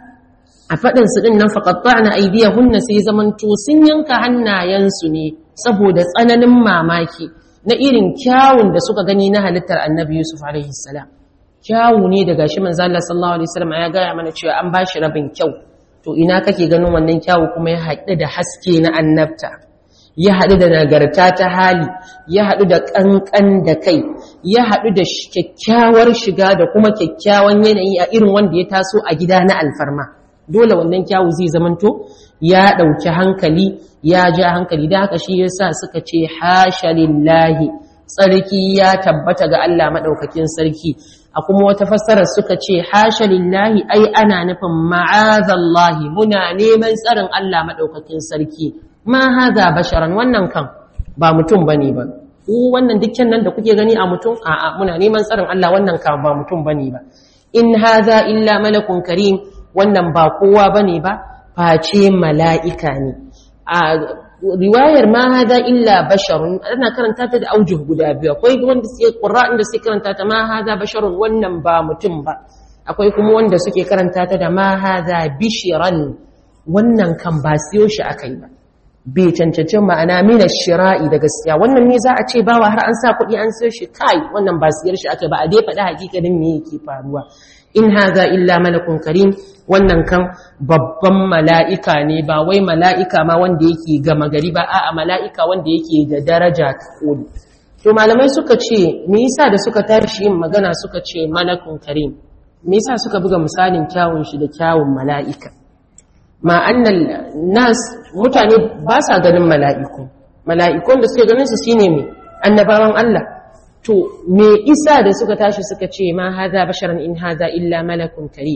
[SPEAKER 1] a faɗin su ɗin nan faƙaɓa na aidiya hunna sai zamanto sun yanka hannayensu ne saboda tsananin mamaki na irin kyawun da suka gani na halittar annabi yusuf alaihi salam kyawu ne daga shi manzo Allah sallallahu alaihi wasallam ya gaya mana cewa an bashi rabin kyau to ina kake ganin wannan kyawu kuma ya haɗu da haske na annabta ya haɗu da nagarta ta hali ya haɗu da ƙanƙan da kai ya haɗu da kyakkyawar shiga da kuma kyakkyawan yanayi a irin wanda ya taso a gida na alfarma dole wannan kyawu zai zamanto ya ɗauki hankali ya ja hankali da haka shi yasa suka ce hasha lillahi tsarki ya tabbata ga Allah maɗaukakin sarki a kuma wata fassarar suka ce hasha lillahi ai ana nufin ma'azallahi muna neman tsarin Allah maɗaukakin sarki ma haza basharan wannan kan ba mutum bane ba ku wannan dukkan nan da kuke gani a mutum a'a muna neman tsarin Allah wannan kan ba mutum bane ba in haza illa malakun karim wannan ba kowa bane ba face mala'ika ne a riwayar ma haza illa basharun ana karanta ta da aujuh guda biyu akwai wanda suke qurra'in da suke karanta ta ma haza basharun wannan ba mutum ba akwai kuma wanda suke karanta ta da ma haza bishiran wannan kan ba siyo shi akai ba bai cancanci ma'ana mina shira'i da gaskiya wannan ne za a ce bawa har an sa kuɗi an siyo shi kai wannan ba siyar shi aka ba a dai faɗi hakikanin me yake faruwa in haza illa malakun karim wannan kan babban mala'ika ne ba wai mala'ika ma wanda yake gama gari ba a'a mala'ika wanda yake da daraja ta koli to malamai suka ce me yasa da suka tashi yin magana suka ce malakun karim me yasa suka buga misalin kyawun shi da kyawun mala'ika ma annal nas mutane ba sa ganin mala'iku mala'ikun da suke ganin su shine me annabawan Allah to me isa da suka tashi suka ce ma haza basharan in haza illa malakun karim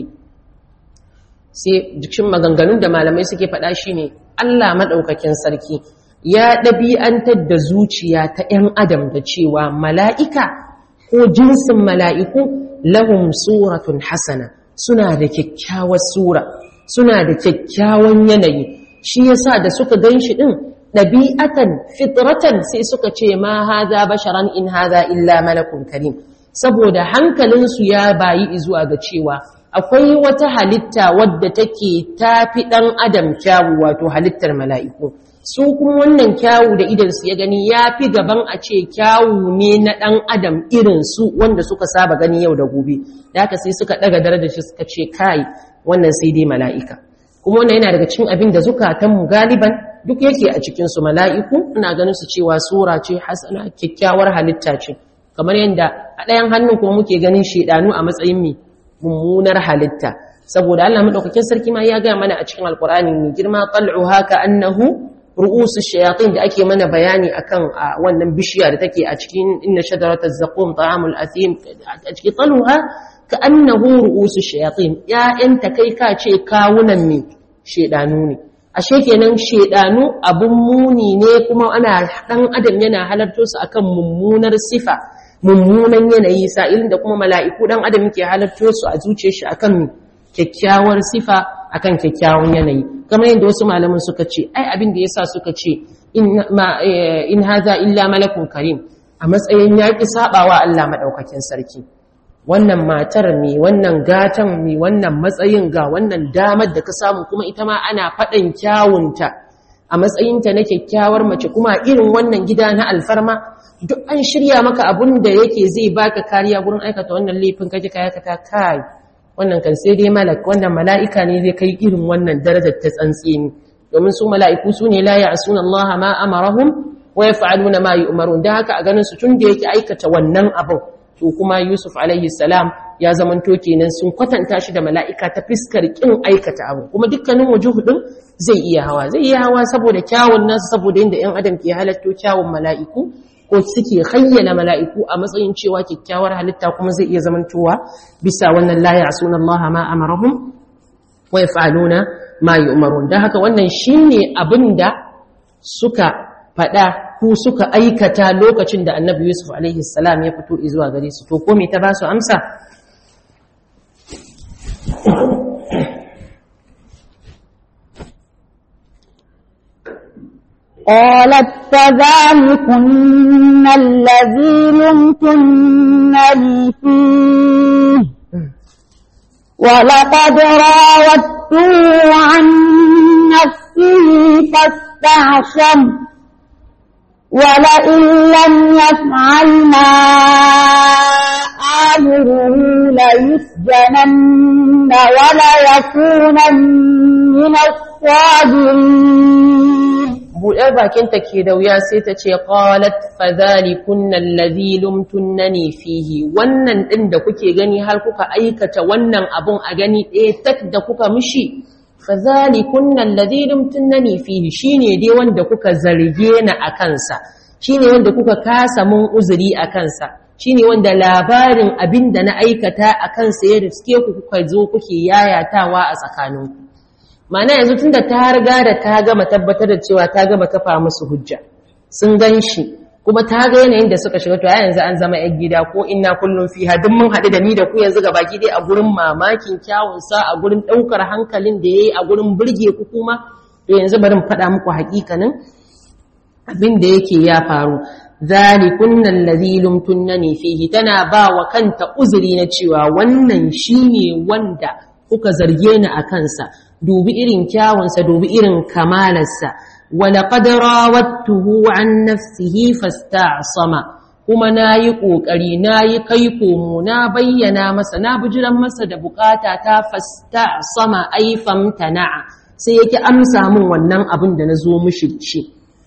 [SPEAKER 1] sai jikin maganganun da malamai suke faɗa shine Allah madaukakin sarki ya ɗabi'antar da zuciya ta ‘yan adam da cewa mala'ika ko jinsin mala'iku lahum suratun hasana suna da kyakkyawar sura suna da kyakkyawan yanayi shi yasa da suka gan shi ɗin ɗabi'atan fitratan sai suka ce ma haza basharan in haza illa malakun karim saboda hankalinsu ya bayi zuwa ga cewa akwai wata halitta wadda take tafi ɗan adam kyawu wato halittar mala'iku su kuma wannan kyawu da idansu ya gani ya fi gaban a ce kyawu ne na ɗan adam irin su wanda suka saba gani yau da gobe da haka sai suka ɗaga darajar shi suka ce kai wannan sai dai mala'ika kuma wannan yana daga cikin abin da zukatanmu galiban duk yake a cikinsu mala'iku ana ganin su cewa sura ce hasana kyakkyawar halitta ce kamar yadda a ɗayan hannun kuma muke ganin shaidanu a matsayin mai mummunar halitta saboda Allah madaukakin sarki ma ya ga mana a cikin alqur'ani mai girma tal'u haka annahu ru'usu shayatin da ake mana bayani akan wannan bishiya da take a cikin inna shajarataz zaqum ta'amul athim a cikin tal'uha ka annahu ru'usu shayatin ya'yanta kai ka ce kawunan me shedanu ne ashe kenan shedanu abun muni ne kuma ana dan adam yana halarto su akan mummunar sifa mummunan yanayi sa'ilin da kuma mala'iku dan adam yake halarto su a zuciyar shi akan kyakkyawar sifa akan kyakkyawan yanayi kamar yadda wasu malaman suka ce ai abin da yasa suka ce in haza illa malakun karim a matsayin yaƙi sabawa Allah madaukakin sarki wannan matar mai wannan gatan mai wannan matsayin ga wannan damar da ka samu kuma ita ma ana faɗan kyawunta a matsayinta na kyakkyawar mace kuma irin wannan gida na alfarma duk an shirya maka abun da yake zai baka kariya gurin aikata wannan laifin kake ka aikata kai wannan kan sai dai malak wannan mala'ika ne zai kai irin wannan darajar ta tsantseni domin su mala'iku su ne la ya'suna Allah ma amarahum wa wa yaf'aluna ma yu'marun da haka a ganin su tun da yake aikata wannan abin to kuma Yusuf alaihi salam ya zamanto kenan sun kwatanta shi da mala'ika ta fiskar kin aikata abu kuma dukkanin wujuhu din zai iya hawa zai iya hawa saboda kyawun nasu saboda yadda ‘yan adam ke halatto kyawun mala'iku ko suke hayyana mala'iku a matsayin cewa kyakkyawar halitta kuma zai iya zamantowa bisa wannan laya a sunan Allah ma amarahum wa yaf'aluna ma yu'marun dan haka wannan shine abin da suka faɗa ko suka aikata lokacin da Annabi Yusuf alaihi salam ya fito zuwa gare su to ko me ta ba su amsa
[SPEAKER 2] قالت فذلكن الذي لمتنني فيه ولقد راودته عن نفسه فاستعصم ولئن لم يفعل ما آمره ليسجنن وليكونن من الصاغرين
[SPEAKER 1] buɗar bakinta ke da wuya sai ta ce qalat fadhalikunna alladhi lumtunnani fihi wannan din da kuke gani har kuka aikata wannan abun a gani ɗaya tak da kuka mishi fadhalikunna alladhi lumtunnani fihi shine dai wanda kuka zarge ni a kansa shine wanda kuka kasa mun uzuri a kansa shine wanda labarin abin da na aikata a kansa ya riske ku kuka zo kuke yayatawa a tsakaninku Ma'ana yanzu tun da ta riga da ta gama tabbatar da cewa ta gama kafa musu hujja sun gan shi kuma ta ga yanayin da suka shiga to a yanzu an zama yan gida ko inna kullum fi hadin mun haɗu da ni da ku yanzu ga baki dai a gurin mamakin kyawunsa a gurin ɗaukar hankalin da ya yi a gurin burge ku kuma to yanzu bari mu faɗa muku haƙiƙanin abin da yake ya faru zalikunna allazi lumtunnani fihi tana ba wa kanta uzuri na cewa wannan shine wanda kuka zarge ni a kansa dubi irin kyawunsa dubi irin kamalarsa walaƙad rawattuhu an nafsihi fasta'sama kuma nayi kokari nayi kai komo na bayyana masa na bijiran masa da bukata ta fasta'sama ai famtana'a sai yake amsa min wannan abin da nazo mishi shi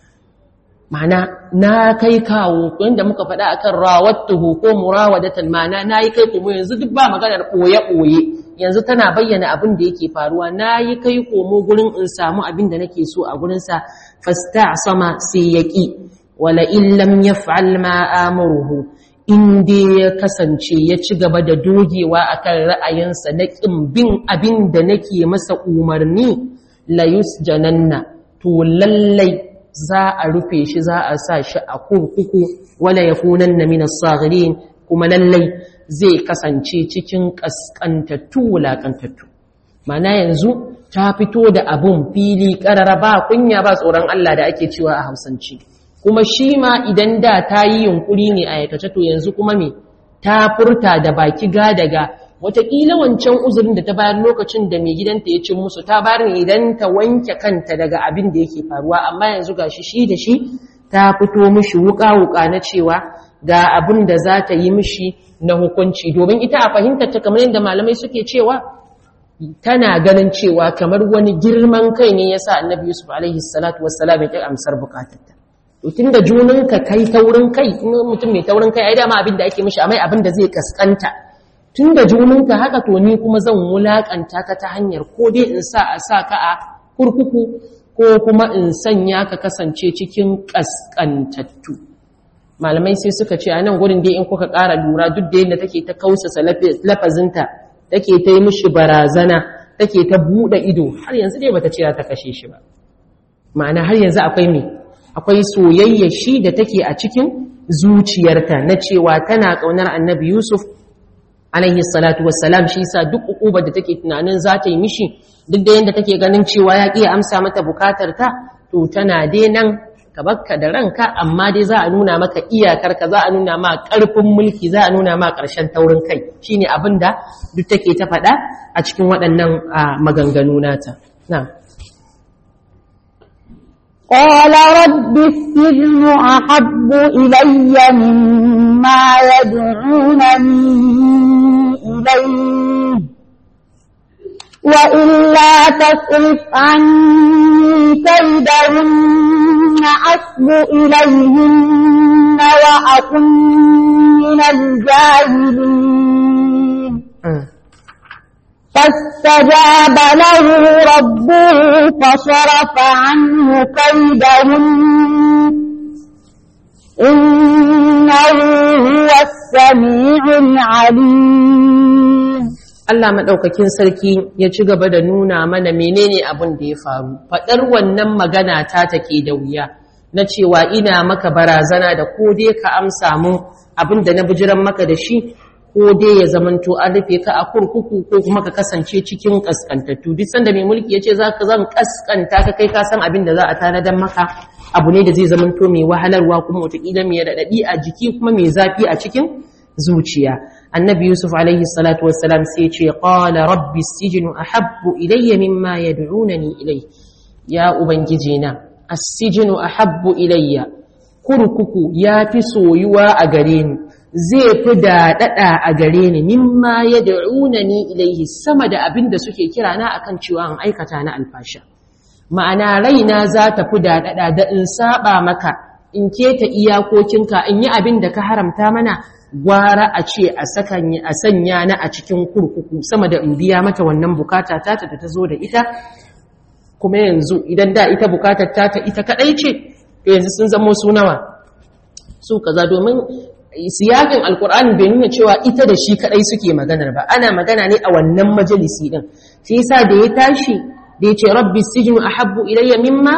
[SPEAKER 1] ma'ana na kai kawo inda muka faɗa akan rawattuhu ko murawadatan ma'ana nayi kai komo yanzu duk ba maganar boye boye yanzu tana bayyana abin da yake faruwa na yi kai komo gurin in samu abin da nake so a gurinsa fasta sama sai ya ƙi wala illam ya fa'al ma'amuruhu inda ya kasance ya ci gaba da dogewa a kan ra'ayinsa na ƙin bin abin da nake masa umarni layus jananna to lallai za a rufe shi za a sa shi a kurkuku wala ya kunan na minas kuma lallai zai kasance cikin ƙasƙantattu wulaƙantattu mana yanzu ta fito da abun fili ƙarara ba kunya ba tsoron Allah da ake cewa a hausance kuma shi ma idan da ta yi yunƙuri ne a aikace to yanzu kuma me ta furta da baki ga daga wataƙila wancan uzurin da ta bayar lokacin da mai gidanta ya cin musu ta bayar ne idan ta wanke kanta daga abin da yake faruwa amma yanzu ga shi shi da shi ta fito mishi wuƙa-wuƙa na cewa ga abin da za ta yi mishi na hukunci domin ita a fahimtar ta kamar yadda malamai suke cewa tana ganin cewa kamar wani girman kai ne yasa annabi yusuf alaihi salatu wassalam ya amsar bukatarta to tunda junanka kai taurin kai in mutum mai taurin kai ai dama abin da ake mishi amai abin da zai kaskanta tunda junanka haka to ni kuma zan wulakanta ka ta hanyar ko dai in sa a sa ka a kurkuku ko kuma in sanya ka kasance cikin kaskantattu malamai sai suka ce a nan gurin dai in kuka ƙara lura duk da yadda take ta kausasa lafazinta take ta yi mishi barazana take ta buɗe ido har yanzu dai bata ce ta kashe shi ba ma'ana har yanzu akwai me akwai soyayya shi da take a cikin zuciyarta na cewa tana ƙaunar annabi yusuf alaihi salatu wassalam shi yasa duk ukubar da take tunanin za ta yi mishi duk da yadda take ganin cewa ya ƙi amsa mata bukatar ta to tana dai nan ka bakka da ranka amma dai za a nuna maka iyakarka za a nuna ma ƙarfin mulki za a nuna ma ƙarshen taurin kai shine abin da duk take ta faɗa a cikin waɗannan maganganu nata na'am
[SPEAKER 2] قال رب السجن أحب إلي مما يدعونني إليه وإلا وإلا تصرف عني كيدهن أصب إليهن وأكن من الجاهلين فاستجاب له ربه فصرف عنه كيدهن إنه هو السميع العليم
[SPEAKER 1] Allah maɗaukakin sarki ya ci gaba da nuna mana menene abin da ya faru. Faɗar wannan magana ta take da wuya na cewa ina maka barazana da ko dai ka amsa mun abin da na bijiran maka da shi ko dai ya zamanto an rufe ka a kurkuku ko kuma ka kasance cikin kaskantattu. Duk sanda mai mulki ya ce za ka zan kaskanta ka kai ka san abin da za a tanadar maka abu ne da zai zamanto mai wahalarwa kuma wataƙila mai raɗaɗi a jiki kuma mai zafi a cikin zuciya. annabi yusuf alaihi salatu wassalam sai ce qala rabbi sijnu ahabbu ilayya mimma yad'unani ilay ya ubangiji na as-sijnu ahabbu ilayya kurkuku yafi soyuwa a gare ni zai fi daɗaɗa a gare ni mimma yad'unani ilayhi sama da abin da suke kira na akan cewa an aikata na alfasha ma'ana raina za ta fi daɗaɗa da in saba maka in keta iyakokinka in yi abin da ka haramta mana gwara a ce a sanya na a cikin kurkuku sama da in biya mata wannan bukata ta ta ta zo da ita kuma yanzu idan da ita bukatar ta ta ita kadai ce yanzu sun zamo su nawa su kaza domin siyakin alkur'ani bai nuna cewa ita da shi kadai suke maganar ba ana magana ne a wannan majalisi din shi yasa da ya tashi da ya ce rabbi sijnu ahabbu ilayya mimma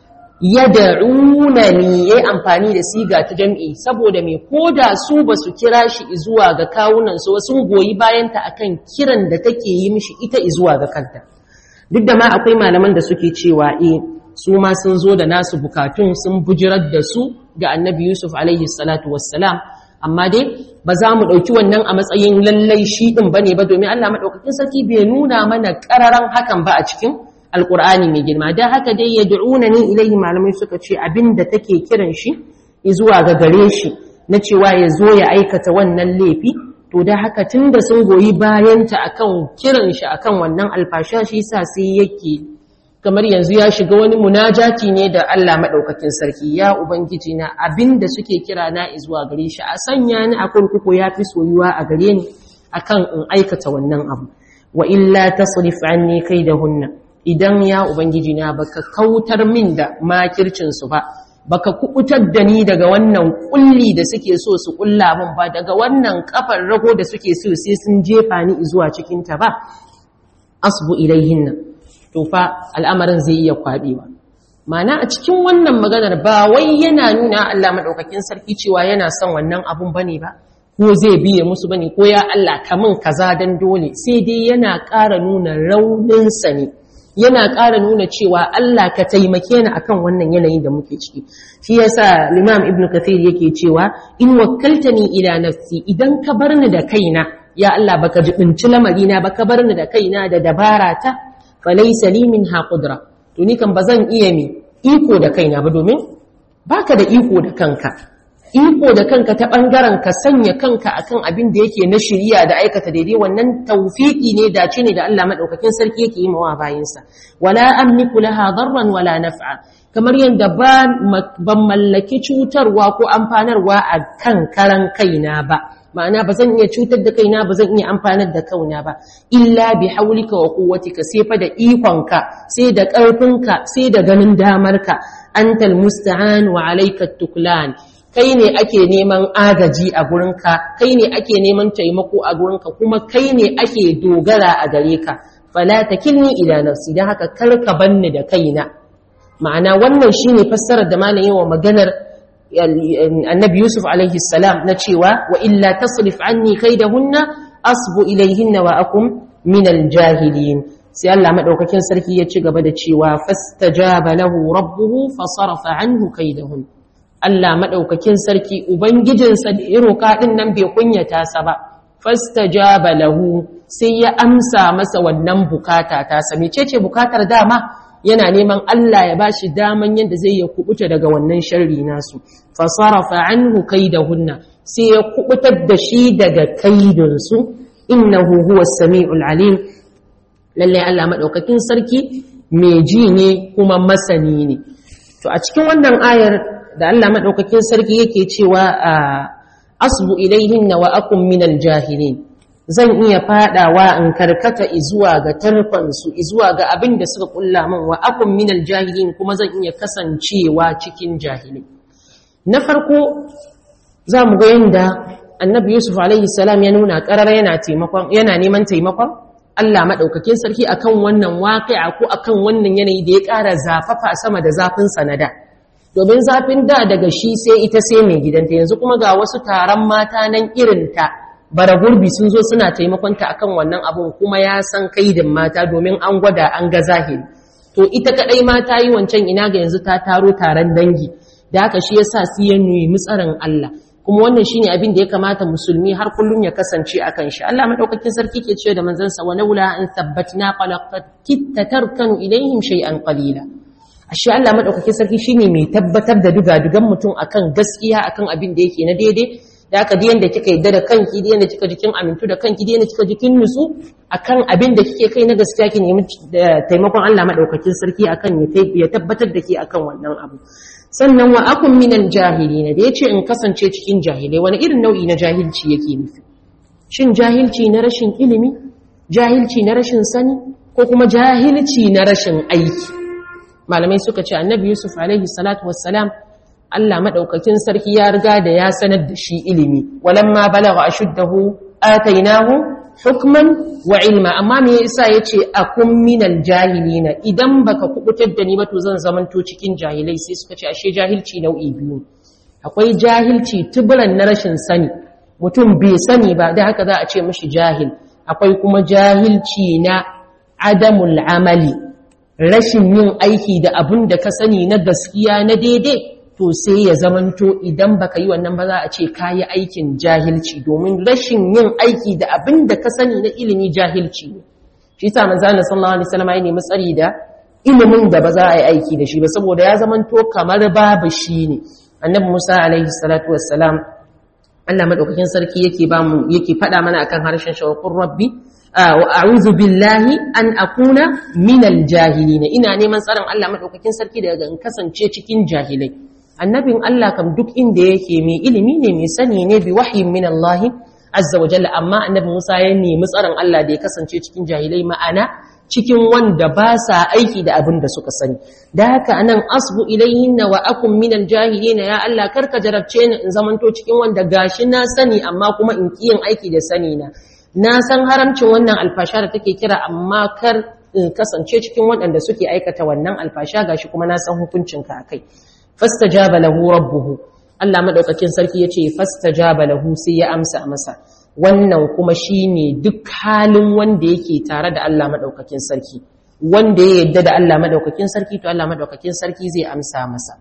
[SPEAKER 1] yad'unani yayi amfani da siga ta jam'i saboda me koda su basu kira shi zuwa ga kawunan su sun goyi bayan ta akan kiran da take yi mishi ita zuwa ga kanta duk da ma akwai malaman da suke cewa eh su ma sun zo da nasu bukatun sun bujirar da su ga annabi Yusuf alaihi salatu wassalam amma dai ba za mu ɗauki wannan a matsayin lallai shi ɗin ba ne ba domin Allah maɗaukakin sarki bai nuna mana ƙararan hakan ba a cikin alƙur'ani mai girma don haka dai ya du'una ni ilaihi malamai suka ce abin da take kiran shi zuwa ga gare shi na cewa ya zo ya aikata wannan laifi to da haka tun da sun goyi bayanta akan kiran shi akan wannan alfasha shi sa sai yake kamar yanzu ya shiga wani munajati ne da Allah maɗaukakin sarki ya ubangiji na abinda suke kira na zuwa gare shi a sanya ni a kurkuku ya fi soyuwa a gare ni akan in aikata wannan abu wa illa tasrif anni kaidahunna idan ya ubangiji na baka kautar min da makircin su ba baka kubutar da ni daga wannan kulli da suke so su kulla min ba daga wannan kafar rago da suke so sai sun jefa ni zuwa cikin ta ba asbu ilaihinna to fa al'amarin zai iya kwaɓewa. Mana a cikin wannan maganar ba wai yana nuna Allah maɗaukakin sarki cewa yana son wannan abun ba ne ba, ko zai biye musu ba ne, ko ya Allah kamun kaza don dole, sai dai yana ƙara nuna rauninsa ne, yana ƙara nuna cewa Allah ka taimake ni akan wannan yanayin da muke ciki. Shi yasa Limam Ibn Kathir yake cewa in wakkaltani ila nafsi idan ka bar ni da kaina, ya Allah baka jibinci lamarina ba ka bar ni da kaina da dabara ta falaisa li minha qudra to ni kan bazan iya mi iko da kaina ba domin baka da iko da kanka iko da kanka ta bangaren ka sanya kanka akan abin da yake na shiriya da aikata daidai wannan tawfiki ne dace ne da Allah madaukakin sarki yake yi mawa bayinsa wala amliku laha darran wala naf'a kamar yadda ban mallaki cutarwa ko amfanarwa a kan karan kaina ba ma'ana ba zan iya cutar da kaina ba zan iya amfanar da kauna ba illa bi haulika wa quwwatika sai fa da ikonka sai da ƙarfinka sai da ganin damarka antal musta'an wa alayka tuklan kai ne ake neman agaji a gurinka kai ne ake neman taimako a gurinka kuma kai ne ake dogara a gare ka fala takilni ila nafsi dan haka kar ka banni da kaina ma'ana wannan shine fassarar da malamin wa maganar annabi Yusuf alaihi salam na cewa wa illa tasrif anni kaidahunna asbu ilaihinna wa akum min aljahilin sai Allah madaukakin sarki ya ci gaba da cewa fastajaba lahu rabbuhu fasarafa anhu kaidahun Allah madaukakin sarki ubangijinsa da ya roka din nan bai kunyata sa ba fastajaba lahu sai ya amsa masa wannan bukata ta sa mecece bukatar dama yana neman Allah ya bashi daman yadda zai ya kubuta daga wannan sharri nasu fasarafa anhu kaidahunna sai ya kubutar da shi daga kaidinsu innahu huwa samiul alim lalle Allah madaukakin sarki mai ji ne kuma masani ne to a cikin wannan ayar da Allah madaukakin sarki yake cewa asbu ilaihinna wa akum minal jahilin zan iya fadawa in karkata izuwa ga tarfansu izuwa ga abin da suka kulla min wa akum minal jahilin kuma zan iya kasancewa cikin jahilai na farko za mu ga yadda annabi yusuf alaihi salam ya nuna karar yana taimakon yana neman taimakon Allah madaukakin sarki akan wannan waqi'a ko akan wannan yanayi da ya ƙara zafafa sama da zafin sanada domin zafin da daga shi sai ita sai mai gidanta yanzu kuma ga wasu taron mata nan irinta bara gurbi sun zo suna taimakonta akan wannan abun kuma ya san kaidin mata domin an gwada an ga zahiri to ita kadai ma ta yi wancan ina ga yanzu ta taro taron dangi da haka shi yasa su ya nemi tsarin Allah kuma wannan shine abin da ya kamata musulmi har kullum ya kasance akan shi Allah madaukakin sarki ke cewa da manzansa wa laula an thabbatna qalaqat kitta tarkanu ilaihim shay'an qalila ashe Allah madaukakin sarki shine mai tabbatar da dugadugan mutum akan gaskiya akan abin da yake na daidai da aka diyan da kika yadda da kanki diyan da kika jikin amintu da kanki diyan da kika jikin nutsu akan abin da kike kai na gaskiya ki nemi taimakon Allah madaukakin sarki akan ya tabbatar da ke akan wannan abu sannan wa akun minal jahilina da yace in kasance cikin jahilai wani irin nau'i na jahilci yake nufi shin jahilci na rashin ilimi jahilci na rashin sani ko kuma jahilci na rashin aiki malamai suka ce annabi yusuf alaihi salatu wassalam Allah madaukakin sarki ya riga da ya sanar da shi ilimi walamma balagha ashuddahu atainahu hukman wa ilma amma me yasa yace akun minal jahilina idan baka kubutar da ni ba to zan zamanto cikin jahilai sai suka ce ashe jahilci nau'i biyu akwai jahilci tuburan na rashin sani mutum bai sani ba da haka za a ce mishi jahil akwai kuma jahilci na adamul amali rashin yin aiki da abin da ka sani na gaskiya na daidai to sai ya zamanto idan baka yi wannan ba za a ce kayi aikin jahilci domin rashin yin aiki da abin da ka sani na ilimi jahilci ne shi yasa manzo Allah sallallahu alaihi wasallam ya nemi tsari da ilimin da ba za a yi aiki da shi ba saboda ya zamanto kamar babu shi ne annabi Musa alaihi salatu wassalam Allah madaukakin sarki yake ba mu yake faɗa mana akan harshen shawqur rabbi wa a'udhu billahi an akuna minal jahilin ina neman tsaron Allah madaukakin sarki daga in kasance cikin jahilai annabin Allah kam duk inda yake mai ilimi ne mai sani ne bi wahyin min Allah azza wa jalla amma annabi Musa ya nemi tsaron Allah da ya kasance cikin jahilai ma'ana cikin wanda ba sa aiki da abin da suka sani da haka anan asbu ilayhin wa akum min aljahilin ya Allah karka jarabce ni in zamanto cikin wanda gashi na sani amma kuma in kiyin aiki da sani na na san haramcin wannan alfasha da take kira amma kar in kasance cikin waɗanda suke aikata wannan alfasha gashi kuma na san hukuncinka akai fastajaba lahu rabbuhu Allah madaukakin sarki yace fastajaba lahu sai ya amsa masa wannan kuma shine duk halin wanda yake tare da Allah madaukakin sarki wanda ya yadda da Allah madaukakin sarki to Allah madaukakin sarki zai amsa masa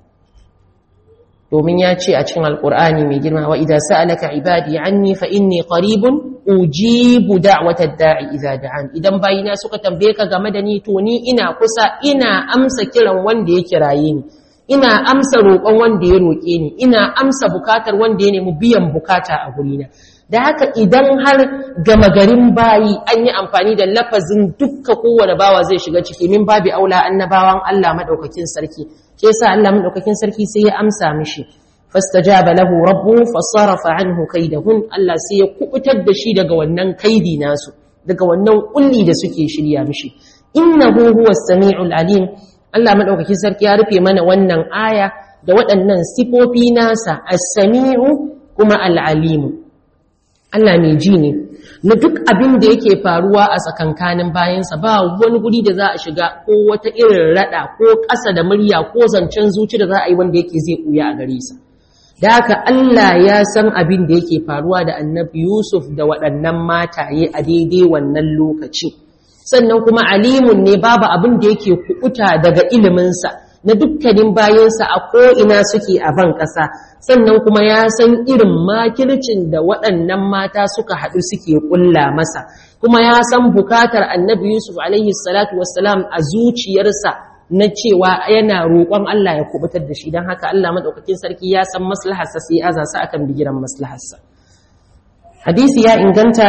[SPEAKER 1] domin ya ce a cikin alkur'ani mai girma wa idza sa'alaka ibadi anni fa inni qaribun ujibu da'watad da'i idza da'an idan bayina suka tambaye ka game da ni to ni ina kusa ina amsa kiran wanda ya kiraye ni ina amsa roƙon wanda ya roƙe ni ina amsa bukatar wanda ya nemi biyan bukata a gurina da haka idan har gama garin bayi an yi amfani da lafazin dukka kowane bawa zai shiga ciki min babi aula annabawan Allah madaukakin sarki shi yasa Allah madaukakin sarki sai ya amsa mishi fastajaba lahu rabbu fasarafa anhu kaidahun Allah sai ya kubutar da shi daga wannan kaidi nasu daga wannan kulli da suke shirya mishi innahu huwas samiul alim Allah madaukakin sarki ya rufe mana wannan aya da waɗannan sifofi nasa as-sami'u kuma al-alimu Allah mai ji ne na duk abin da yake faruwa a tsakankanin bayansa ba wani guri da za a shiga ko wata irin rada ko ƙasa da murya ko zancen zuci da za a yi wanda yake zai ɓuya a gare sa da haka Allah ya san abin da yake faruwa da annabi Yusuf da waɗannan mataye a daidai wannan lokaci sannan kuma alimun ne babu abin da yake kuɓuta daga iliminsa na dukkanin bayansa a ko'ina suke a ban ƙasa sannan kuma ya san irin makircin da waɗannan mata suka haɗu suke ƙulla masa kuma ya san bukatar annabi yusuf alaihi salatu wassalam a zuciyarsa na cewa yana roƙon Allah ya kubutar da shi don haka Allah maɗaukakin sarki ya san maslaharsa sai ya aza su akan bigiran maslaharsa hadisi ya inganta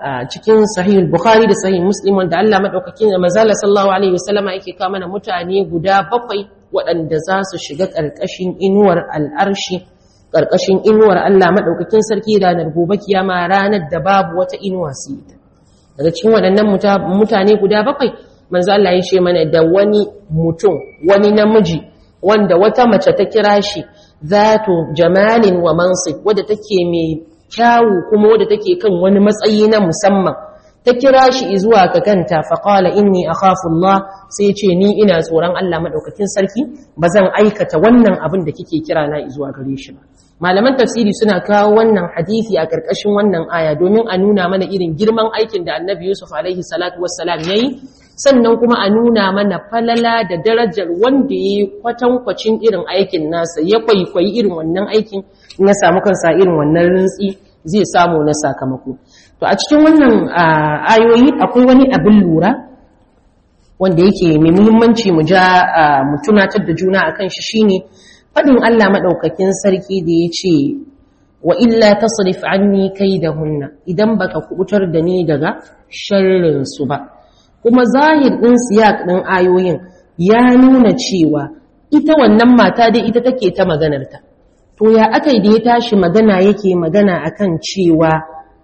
[SPEAKER 1] cikin sahih bukhari da sahih muslim wanda Allah madaukakin da manzala sallallahu alaihi wasallama yake kawo mana mutane guda bakwai waɗanda za su shiga ƙarƙashin inuwar al'arshi ƙarƙashin inuwar Allah madaukakin sarki ranar gobe kiyama ranar da babu wata inuwa su ita daga cikin waɗannan mutane guda bakwai manzo Allah ya ce mana da wani mutum wani namiji wanda wata mace ta kira shi zatu jamalin wa mansib wadda take mai kyawu kuma wadda take kan wani matsayi na musamman ta kira shi zuwa ga kanta fa qala inni akhafu Allah sai ce ni ina tsoron Allah madaukakin sarki bazan aikata wannan abin da kike kira na zuwa gare shi ba malaman tafsiri suna kawo wannan hadisi a karkashin wannan aya domin a nuna mana irin girman aikin da Annabi Yusuf alaihi salatu wassalam yayi sannan kuma a nuna mana falala da darajar wanda ya yi kwatankwacin irin aikin nasa ya kwaikwayi irin wannan aikin na samu kansa irin wannan rintsi zai samu na sakamako to a cikin wannan ayoyi akwai wani abin lura wanda yake mai muhimmanci mu ja mu tunatar da juna akan shi shine fadin Allah madaukakin sarki da ya ce wa illa tasrif anni kaidahunna idan baka kubutar da ni daga sharrin su ba kuma zahir ɗin siyak ɗin ayoyin ya nuna cewa ita wannan mata dai ita take ta maganarta to ya aka da ya tashi magana yake magana akan cewa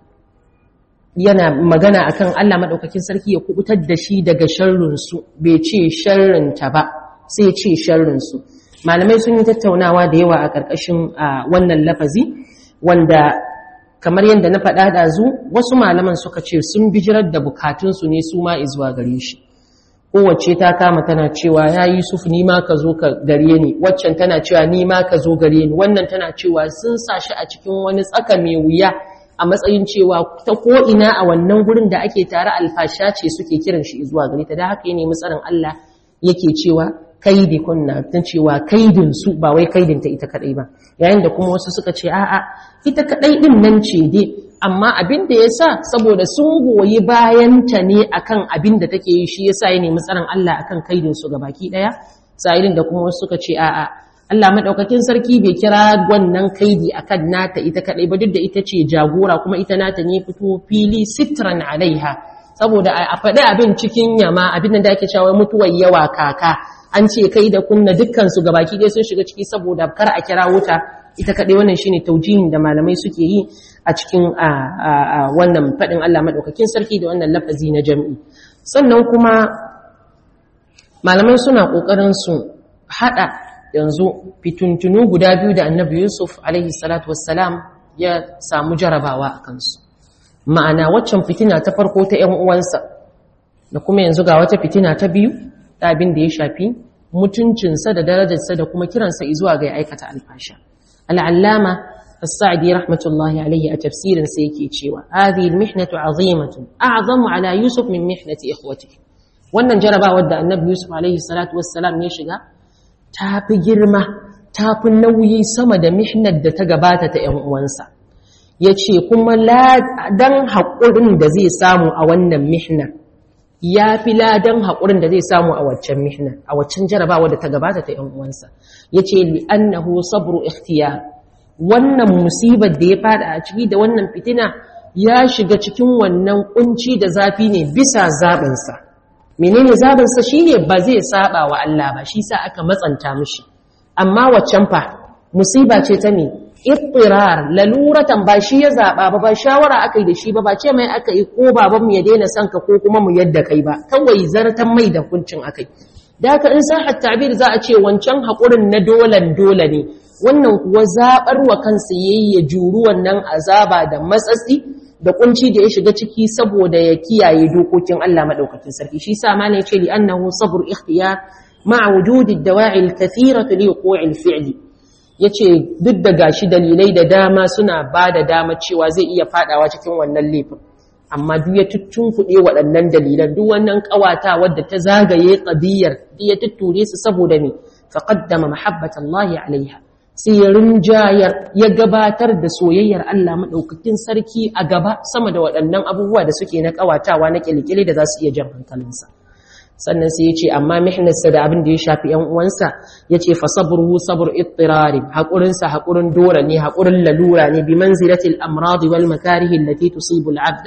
[SPEAKER 1] yana magana akan Allah maɗaukakin sarki ya kubutar da shi daga sharrinsu bai ce sharrinta ba sai ce sharrinsu malamai sun yi tattaunawa da yawa a ƙarƙashin wannan lafazi wanda kamar yadda na faɗa ɗazu wasu malaman suka ce sun bijirar da bukatunsu ne su ma izuwa gare shi kowace ta kama tana cewa ya yi suf ni ma ka zo ka gare ni waccan tana cewa ni ma ka zo gare ni wannan tana cewa sun sa shi a cikin wani tsaka mai wuya a matsayin cewa ta ko'ina a wannan gurin da ake tare alfasha ce suke kiran shi zuwa gare ta da haka ya nemi tsarin Allah yake cewa kaidi kunna ta cewa kaidin su ba wai kaidin ta ita kadai ba yayin da kuma wasu suka ce a'a ita kadai din nan ce dai amma abin da yasa saboda sun goyi bayan ta ne akan abin da take yi shi yasa ya nemi tsaron Allah akan kaidin su baki daya sa'ilin da kuma wasu suka ce a'a Allah madaukakin sarki bai kira wannan kaidi akan nata ita kadai ba duk da ita ce jagora kuma ita nata ne fito fili sitran alaiha saboda a faɗi abin cikin yama abin da ake cewa mutuwar yawa kaka an ce kai da kunna dukkansu gabaki ɗaya sun shiga ciki saboda kar a kira wuta ita kaɗai wannan shine taujihin da malamai suke yi a cikin wannan faɗin Allah maɗaukakin sarki da wannan lafazi na jam'i sannan kuma malamai suna ƙoƙarin su haɗa yanzu fituntunu guda biyu da annabi yusuf alaihi salatu wassalam ya samu jarabawa a kansu ma'ana waccan fitina ta farko ta ‘yan uwansa da kuma yanzu ga wata fitina ta biyu da abin da ya shafi mutuncinsa da darajarsa da kuma kiransa zuwa ga ya aikata alfasha. Al'allama, As-Sa'adi rahmatullahi alaihi a tafsirinsa yake cewa, "Hadhi al-mihnatu azimatun, a'zamu ala Yusuf min mihnati ikhwati." Wannan jarabawar da Annabi Yusuf alaihi salatu wassalam ya shiga ta fi girma, ta fi nauyi sama da mihnar da ta gabata ta ‘yan uwansa. Ya ce, kuma ladan haƙurin da zai samu a wannan mihnar, ya fi ladan haƙurin da zai samu a waccan mihna a waccan jarabawa da ta gabata ta ‘yan uwansa ya ce li'annahu sabru ikhtiyar wannan musibar da ya fada a ciki da wannan fitina ya shiga cikin wannan kunci da zafi ne bisa zaɓinsa menene zaɓinsa shi ne ba zai saba wa Allah ba shi sa aka matsanta mishi amma waccan fa musiba ce ta ne ittirar laluratan ba shi ya zaba ba ba shawara aka yi da shi ba ba ce mai aka yi ko baban mu ya daina son ka ko kuma mu yadda kai ba kawai zartan mai da hukuncin akai da haka in sa tabir za a ce wancan haƙurin na dolan dole ne wannan kuwa zabar wa kansa yayi ya juru wannan azaba da matsatsi da kunci da ya shiga ciki saboda ya kiyaye dokokin Allah madaukakin sarki shi sa malai ce li annahu sabr ikhtiyar ma'a wujudi ad-dawa'i al-kathirah li wuqu'i al-fi'li ya ce duk da gashi dalilai da dama suna ba da dama cewa zai iya fadawa cikin wannan laifin amma duk ya tuttunkuɗe waɗannan dalilan duk wannan ƙawata wadda ta zagaye ƙadiyar duk ya tutture su saboda me faqaddama mahabbatallahi alaiha sai ya rinjayar ya gabatar da soyayyar Allah madaukakin sarki a gaba sama da waɗannan abubuwa da suke na ƙawatawa na ƙilƙile da za su iya jan hankalinsa sannan sai ya ce amma mihnarsa da abin da ya shafi ‘yan uwansa ya ce fasabruhu sabr ittirari haƙurinsa haƙurin dora ne haƙurin lalura ne bi manzilatil amradi wal makarihi allati tusibu al'abda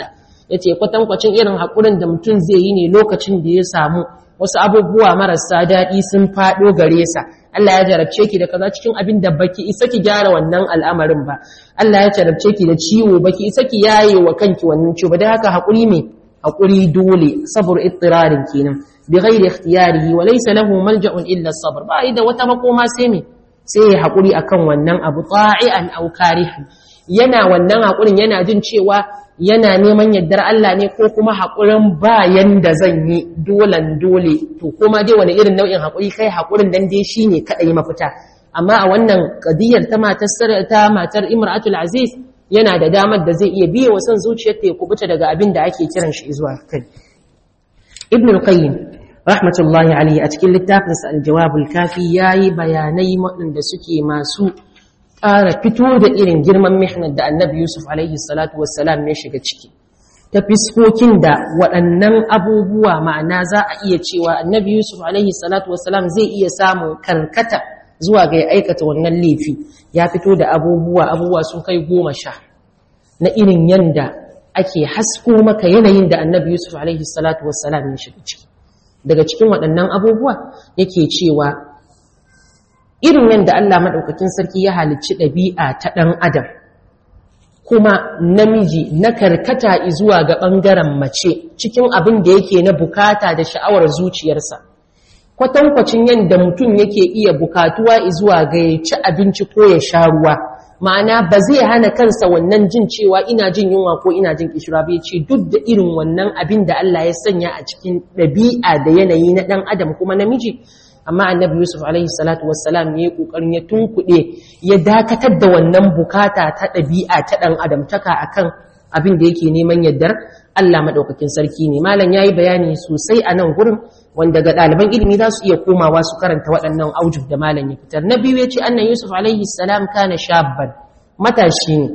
[SPEAKER 1] yace kwatankwacin irin hakurin da mutum zai yi ne lokacin da ya samu wasu abubuwa marasa daɗi sun faɗo gare sa Allah ya jarabce ki da kaza cikin abin da baki isa ki gyara wannan al'amarin ba Allah ya jarabce ki da ciwo baki isa ki yaye wa kanki wannan ciwo ba dan haka hakuri me hakuri dole sabr ittirarin kenan bi ghairi ikhtiyarihi wa laysa lahu malja'un illa sabr ba da wata makoma sai me sai ya hakuri akan wannan abu ta'ian aw karihan yana wannan hakurin yana jin cewa yana neman yardar Allah ne ko kuma haƙurin bayan da zan yi dolan dole to kuma dai wani irin nau'in haƙuri kai haƙurin dan dai shine kaɗai mafita amma a wannan ƙadiyar ta matar ta matar Imratul Aziz yana da damar da zai iya biye wa son zuciyar ta ya kubuta daga abin da ake kiran shi zuwa kai Ibn al-Qayyim rahmatullahi alayhi a cikin littafinsa Al-Jawab al-Kafi yayi bayanai waɗanda suke masu ƙara fito da irin girman mihnar da annabi Yusuf alaihi salatu wassalam ya shiga ciki ta fiskokin da waɗannan abubuwa ma'ana za a iya cewa annabi Yusuf alaihi salatu wassalam zai iya samun karkata zuwa ga ya aikata wannan laifi ya fito da abubuwa abubuwa sun kai goma sha na irin yanda ake hasko maka yanayin da annabi Yusuf alaihi salatu wassalam ya shiga ciki daga cikin waɗannan abubuwa yake cewa irin yadda Allah maɗaukakin sarki ya halicci ɗabi'a ta ɗan adam kuma namiji na karkata zuwa ga ɓangaren mace cikin abin da yake na bukata da sha'awar zuciyarsa kwatankwacin yadda mutum yake iya bukatuwa zuwa ga ya ci abinci ko ya sha ruwa ma'ana ba zai hana kansa wannan jin cewa ina jin yunwa ko ina jin kishira bai ce duk da irin wannan abin da Allah ya sanya a cikin ɗabi'a da yanayi na ɗan adam kuma namiji amma annabi yusuf alaihi salatu wassalam ya yi kokarin ya tunkuɗe ya dakatar da wannan bukata ta ɗabi'a ta ɗan adamtaka akan abin da yake neman yaddar Allah maɗaukakin sarki ne malam ya yi bayani sosai a nan gurin wanda ga ɗaliban ilimi za su iya komawa su karanta waɗannan aujub da malam ya fitar na biyu ya ce annan yusuf alaihi salam kana shabban matashi ne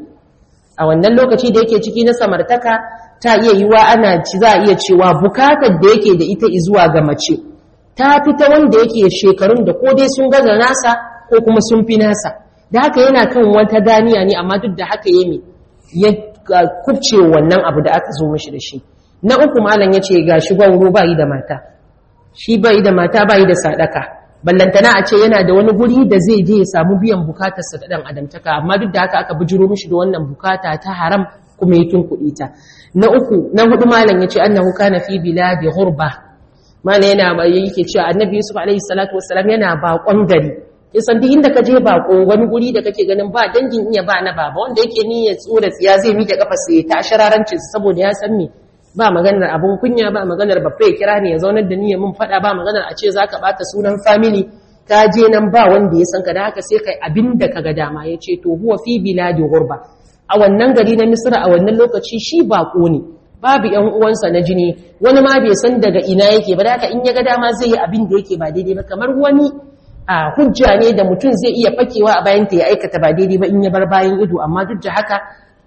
[SPEAKER 1] a wannan lokaci da yake ciki na samartaka ta iya yiwa ana ci za a iya cewa bukatar da yake da ita zuwa ga mace ta fita wanda yake shekarun da ko dai sun gaza nasa ko kuma sun fi nasa da haka yana kan wata daniya ne amma duk da haka ya ya kubce wannan abu da aka zo mishi da shi na uku malam ya ce ga shi gwauro ba yi da mata shi ba yi da mata ba yi da sadaka ballantana a ce yana da wani guri da zai je ya samu biyan bukatarsa da ɗan adamtaka amma duk da haka aka bijiro mishi da wannan bukata ta haram kuma ya tunkuɗe ta na uku na hudu malam ya ce annahu kana fi biladi ghurba mana yana yake cewa annabi yusuf alaihi salatu wassalam yana bakon gari kisan duk inda ka je bako wani guri da kake ganin ba dangin iya ba na baba wanda yake ni ya tsura tsiya zai miƙe kafa sai ta shararancin saboda ya san me ba maganar abun kunya ba maganar babba ya kira ne ya zaunar da ni ya mun fada ba maganar a ce zaka bata sunan family ka je nan ba wanda ya san ka da haka sai kai abin da kaga dama ya ce to huwa fi biladi ghurba a wannan gari na misra a wannan lokaci shi bako ne babu ‘yan uwansa na jini wani ma bai san daga ina yake ba haka in ya ga dama zai yi abin da yake ba daidai ba kamar wani a hujja ne da mutum zai iya fakewa a bayan ta ya aikata ba daidai ba in ya bar bayan ido amma duk da haka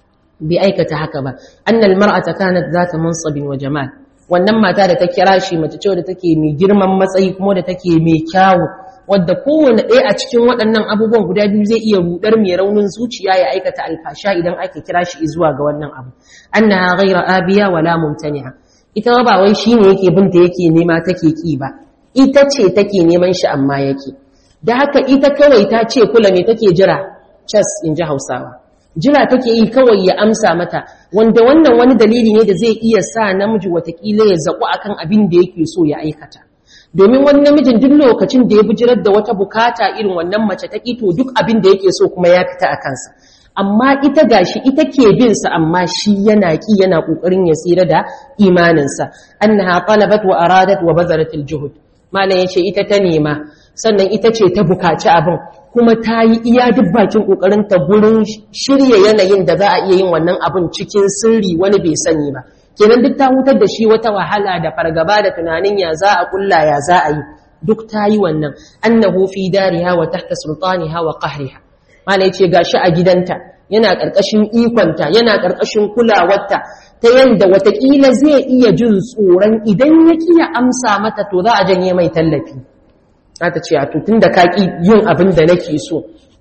[SPEAKER 1] bai aikata haka ba annal mar'ata kanat zata mansabin wa jamal wannan mata da ta kira shi mace ce da take mai girman matsayi kuma da take mai kyawu wadda kowane ɗaya a cikin waɗannan abubuwan guda biyu zai iya rudar mai raunin zuciya ya aikata alfasha idan aka kira shi zuwa ga wannan abu annaha ghayra abiya wala mumtani'a ita ba wai shine yake binta yake nema take ki ba ita ce take neman shi amma yake da haka ita kawai ta ce kula me take jira cas in ji Hausawa jira take yi kawai ya amsa mata wanda wannan wani dalili ne da zai iya sa namiji watakila ya zaku akan abin da yake so ya aikata domin wani namijin duk lokacin da ya bijirar da wata bukata irin wannan mace ta to duk abin da yake so kuma ya fita a kansa amma ita gashi ita ke bin sa amma shi yana ki yana kokarin ya tsira da imaninsa annaha talabat wa aradat wa bazarat aljuhud malam yace ita ta nema sannan ita ce ta bukaci abin kuma ta yi iya duk bakin kokarin ta gurin shirye yanayin da za a iya yin wannan abin cikin sirri wani bai sani ba kenan duk ta hutar da shi wata wahala da fargaba da tunanin ya za a kulla ya za a yi duk ta yi wannan annahu fi dariha wa tahta sultaniha wa qahriha mala yace gashi a gidanta yana karkashin ikonta yana karkashin kulawarta ta yanda watakila zai iya jin tsoron idan ya kiya amsa mata to za a janye mai tallafi ta ce a to tunda ka ki yin abin da nake so to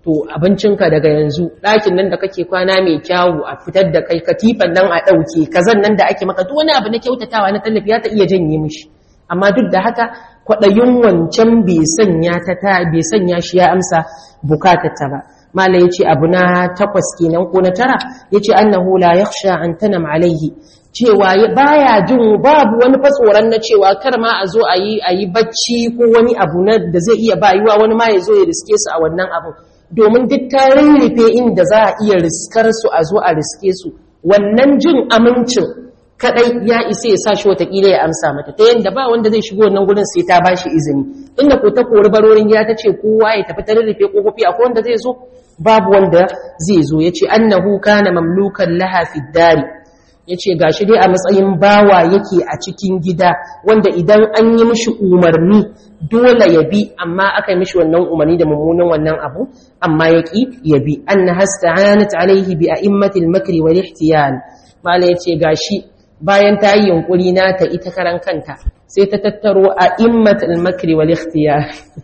[SPEAKER 1] to abincinka daga yanzu ɗakin nan da kake kwana mai kyawu a fitar da kai katifan nan a ɗauke kazan nan da ake maka duk wani abu na kyautatawa na tallafi ya ta iya janye mishi amma duk da haka kwaɗayin wancan bai sanya ta ta bai sanya shi ya amsa bukatarta ba mala yace abu na takwas kenan ko na tara yace annahu la yakhsha an tanam alaihi cewa baya jin babu wani fatsoran na cewa kar ma a zo a yi a yi bacci ko wani abu na da zai iya bayuwa wani ma ya zo ya riske su a wannan abu domin duk ta rurrufe inda za a iya riskar su a zo a riske su wannan jin amincin kadai ya isa ya sa shi watakila ya amsa mata ta yadda ba wanda zai shigo wannan gurin sai ta ba shi izini inda ko ta kori barorin gida ta ce kowa ya tafi ta rurrufe kofofi akwai wanda zai zo babu wanda zai zo ya ce annahu kana mamlukan laha fi dari ya ce ga shi dai a matsayin bawa yake a cikin gida wanda idan an yi mishi umarni dole ya bi amma aka yi mishi wannan umarni da mummunan wannan abu amma ya ƙi ya bi an na hasta hanat alaihi bi a immatil makri wal ihtiyal mala ya ce ga shi bayan ta yi yunkuri na ta ita karan kanta sai ta tattaro a immatil makri wal ihtiyal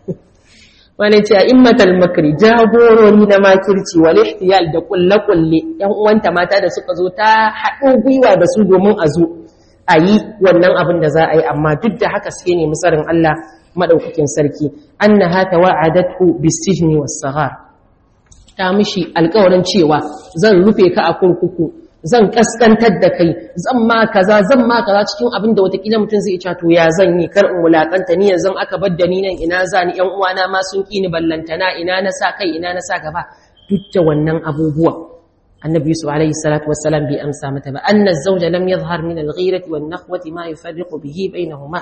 [SPEAKER 1] wani ce a immatal makri jagorori na makirci wal ihtiyal da kulle-kulle yan uwanta mata da suka zo ta haɗo gwiwa da su domin a zo a yi wannan abin da za a yi amma duk da haka sai ne musarin Allah madaukakin sarki annaha tawa'adatu bisijni was-saghar ta mishi alƙawarin cewa zan rufe ka a kurkuku zan kaskantar da kai zan ma kaza zan ma kaza cikin abin da watakila mutum zai ce to ya zan yi kar in wulakanta ni yanzu aka bar da ni nan ina za ni ƴan uwana ma sun ki ni ballantana ina na sa kai ina na sa gaba duk da wannan abubuwa annabi yusuf alaihi salatu wassalam bai amsa mata ba anna zawja lam yadhhar min al-ghirati wan nakhwati ma yufarriqu bihi bainahuma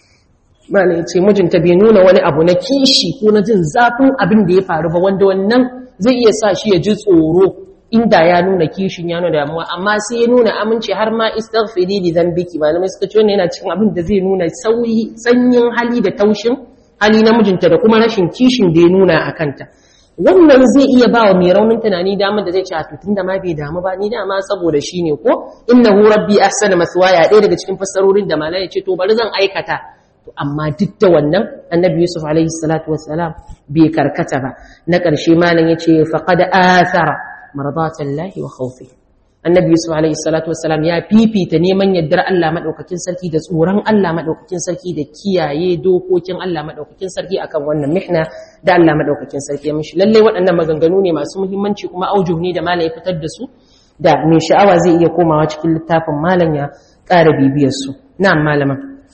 [SPEAKER 1] mana yace mijinta bai nuna wani abu na kishi ko na jin zafin abin da ya faru ba wanda wannan zai iya sa shi ya ji tsoro inda ya nuna kishin ya nuna damuwa amma sai ya nuna aminci har ma istaghfiri li dhanbiki malamai suka ce wannan yana cikin abin da zai nuna sauyi sanyin hali da taushin hali na mijinta da kuma rashin kishin da ya nuna a kanta wannan zai iya ba wa mai raunin tunani damar da zai ce a tutun da ma bai damu ba ni dama saboda shi ne ko innahu rabbi ahsana maswaya ɗaya daga cikin fassarorin da malai ya ce to bari zan aikata to amma duk da wannan annabi yusuf alaihi salatu wassalam bai karkata ba na ƙarshe malam ya ce faqad athara maradatan lahi wa khawfi annabi yusuf alaihi salatu wassalam ya fifita neman yaddar Allah madaukakin sarki da tsoron Allah madaukakin sarki da kiyaye dokokin Allah madaukakin sarki akan wannan mihna da Allah madaukakin sarki ya mishi lalle waɗannan maganganu ne masu muhimmanci kuma aujuh ne da malam ya fitar da su da mai sha'awa zai iya komawa cikin littafin malam ya ƙara bibiyar su na'am malama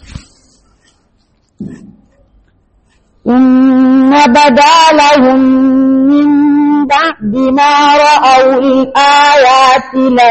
[SPEAKER 2] إن بدا لهم من بعد ما رأوا الآيات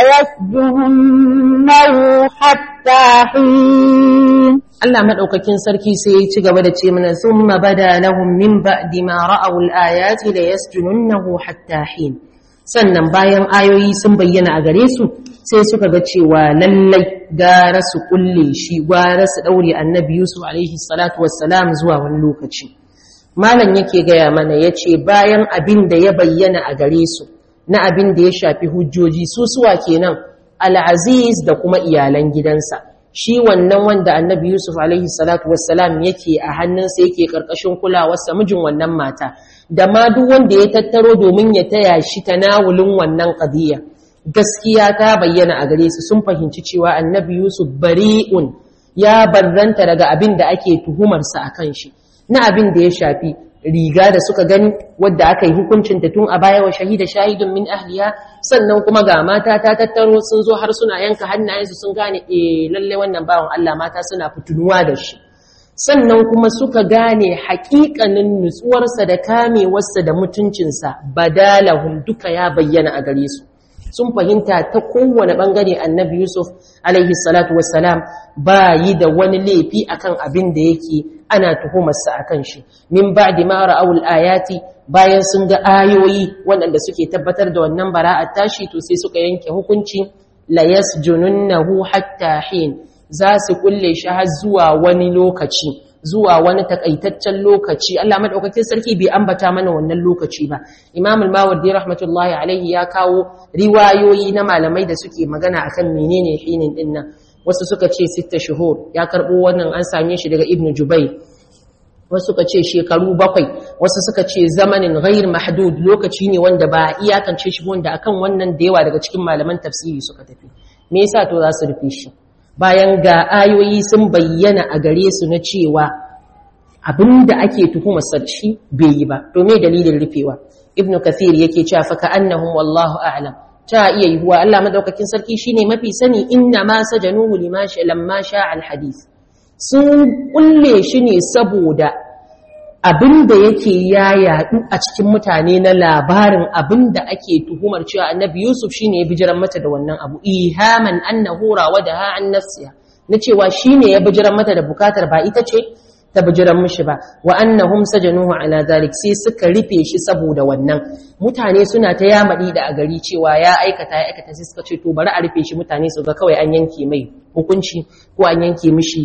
[SPEAKER 2] ليسجننه حتى حين
[SPEAKER 1] Allah madaukakin sarki sai ya ci gaba da ce mana thumma bada lahum min ba'di ma ra'aw al-ayati la yasjununnahu hatta hin sannan bayan ayoyi sun bayyana a gare su sai suka ga cewa lallai gara su kulle shi gara su daure annabi Yusuf alaihi salatu wassalam zuwa wani lokaci malam yake gaya mana yace bayan abin da ya bayyana a gare su na abin da ya shafi hujjoji su suwa kenan al-aziz da kuma iyalan gidansa shi wannan wanda annabi Yusuf alaihi salatu wassalam yake a hannunsa yake karkashin kulawarsa mijin wannan mata da ma duk wanda ya tattaro domin ya taya shi tanawulin wannan qadiya gaskiya ta bayyana a gare su sun fahimci cewa annabi Yusuf bari'un ya barranta daga abin da ake tuhumarsa akan shi na abin da ya shafi riga da suka gani wadda aka yi hukuncin ta tun a baya wa shahida shahidun min ahliya sannan kuma ga mata ta tattaro sun zo har suna yanka hannayensu sun gane eh lalle wannan bawan Allah mata suna fitunuwa da shi sannan kuma suka gane haƙiƙanin nutsuwarsa da kamewarsa da mutuncinsa badalahum duka ya bayyana a gare su sun fahimta ta kowane bangare annabi Yusuf alaihi salatu wassalam ba yi da wani laifi akan abin da yake ana tuhumarsa akan shi min ba'di ma ra'awul ayati bayan sun ga ayoyi waɗanda suke tabbatar da wannan bara'at tashi to sai suka yanke hukunci la yasjununnahu hatta hin za su kulle shi har zuwa wani lokaci zuwa wani takaitaccen lokaci Allah madaukakin sarki bai ambata mana wannan lokaci ba Imam al-Mawardi rahmatullahi alaihi ya kawo riwayoyi na malamai da suke magana akan menene hinin dinnan wasu suka ce sitta shuhur ya karbo wannan an same shi daga Ibn Jubayr wasu suka ce shekaru bakwai wasu suka ce zamanin ghair mahdud lokaci ne wanda ba iyakance shi wanda akan wannan da yawa daga cikin malaman tafsiri suka tafi me yasa to za su rufe shi bayan ga ayoyi sun bayyana a gare su na cewa abinda ake tuhumar sarki bai yi ba to me dalilin rufewa ibnu kathir yake cewa fa ka'annahum wallahu a'lam ta iya yiwuwa Allah madaukakin sarki shine mafi sani inna ma sajanuhu lima sha lamma sha al hadith sun kulle shi ne saboda abinda yake ya yadu a cikin mutane na labarin abinda ake tuhumar cewa annabi yusuf shine ya bijiran mata da wannan abu ihaman annahu rawadaha an nafsiha na cewa shine ya bijiran mata da bukatar ba ita ce ta bijiran mishi ba wa annahum sajanuhu ala zalik sai suka rufe shi saboda wannan mutane suna ta yamadi da a gari cewa ya aikata ya aikata sai suka ce to bari a rufe shi mutane su ga kawai an yanke mai hukunci ko an yanke mishi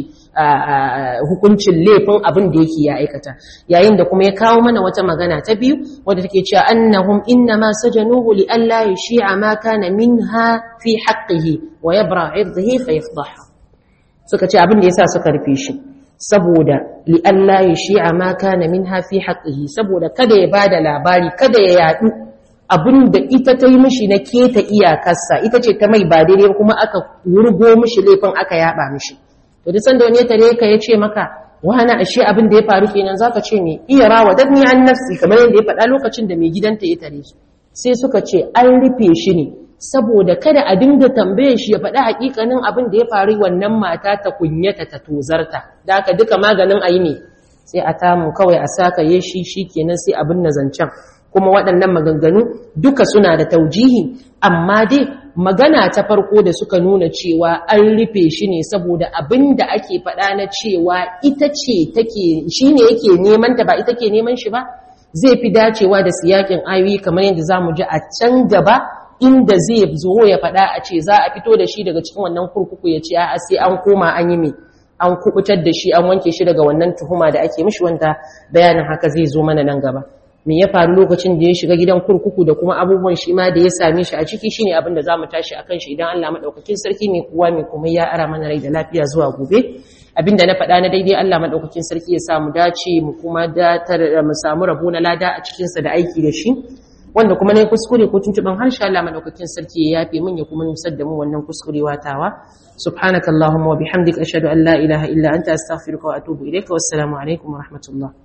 [SPEAKER 1] hukuncin laifin abin da yake ya aikata yayin da kuma ya kawo mana wata magana ta biyu wadda take cewa annahum innama sajanuhu li alla yushi'a ma kana minha fi haqqihi wa yabra 'irdihi fa yafdahu suka ce abin da yasa suka rufe shi saboda li alla yushi'a ma kana minha fi haqqihi saboda kada ya bada labari kada ya yadu abin da ita ta yi mishi na keta iyakarsa ita ce ta mai ba daidai kuma aka wurgo mishi laifin aka yaba mishi to duk sanda wani ya tare ka ya ce maka wani ashe abin da ya faru kenan zaka ce me iya rawa dadni an nafsi kamar yadda ya faɗa lokacin da mai gidanta ya tare su sai suka ce an rufe shi ne saboda kada a dinga tambaye shi ya faɗi hakikanin abin da ya faru wannan mata ta kunyata ta tozarta da haka duka maganin ayi ne sai a tamu kawai a saka ye shi shikenan sai abin na zancen kuma waɗannan maganganu duka suna da taujihi amma dai magana ta farko da suka nuna cewa an rufe shi ne saboda abin da ake faɗa na cewa ita ce take shi ne yake neman ta ba ita ke neman shi ba zai fi dacewa da siyakin ayoyi kamar yadda za mu ji a can gaba inda zai zo ya faɗa a ce za a fito da shi daga cikin wannan kurkuku ya ce a sai an koma an yi mai an kubutar da shi an wanke shi daga wannan tuhuma da ake mishi wanda bayanin haka zai zo mana nan gaba me ya faru lokacin da ya shiga gidan kurkuku da kuma abubuwan shi ma da ya same shi a ciki shine abin da zamu tashi akan shi idan Allah madaukakin sarki mai kuwa mai kuma ya ara mana rai da lafiya zuwa gobe abinda na faɗa na daidai Allah madaukakin sarki ya samu dace mu kuma datar mu samu rabo na lada a cikin sa da aiki da shi wanda kuma ne kuskure ko tuntuban harshe Allah madaukakin sarki ya yafe min ya kuma nusar da mu wannan kuskure watawa subhanakallahumma wa bihamdika ashhadu an la ilaha illa anta astaghfiruka wa atubu ilayka wassalamu alaikum wa rahmatullah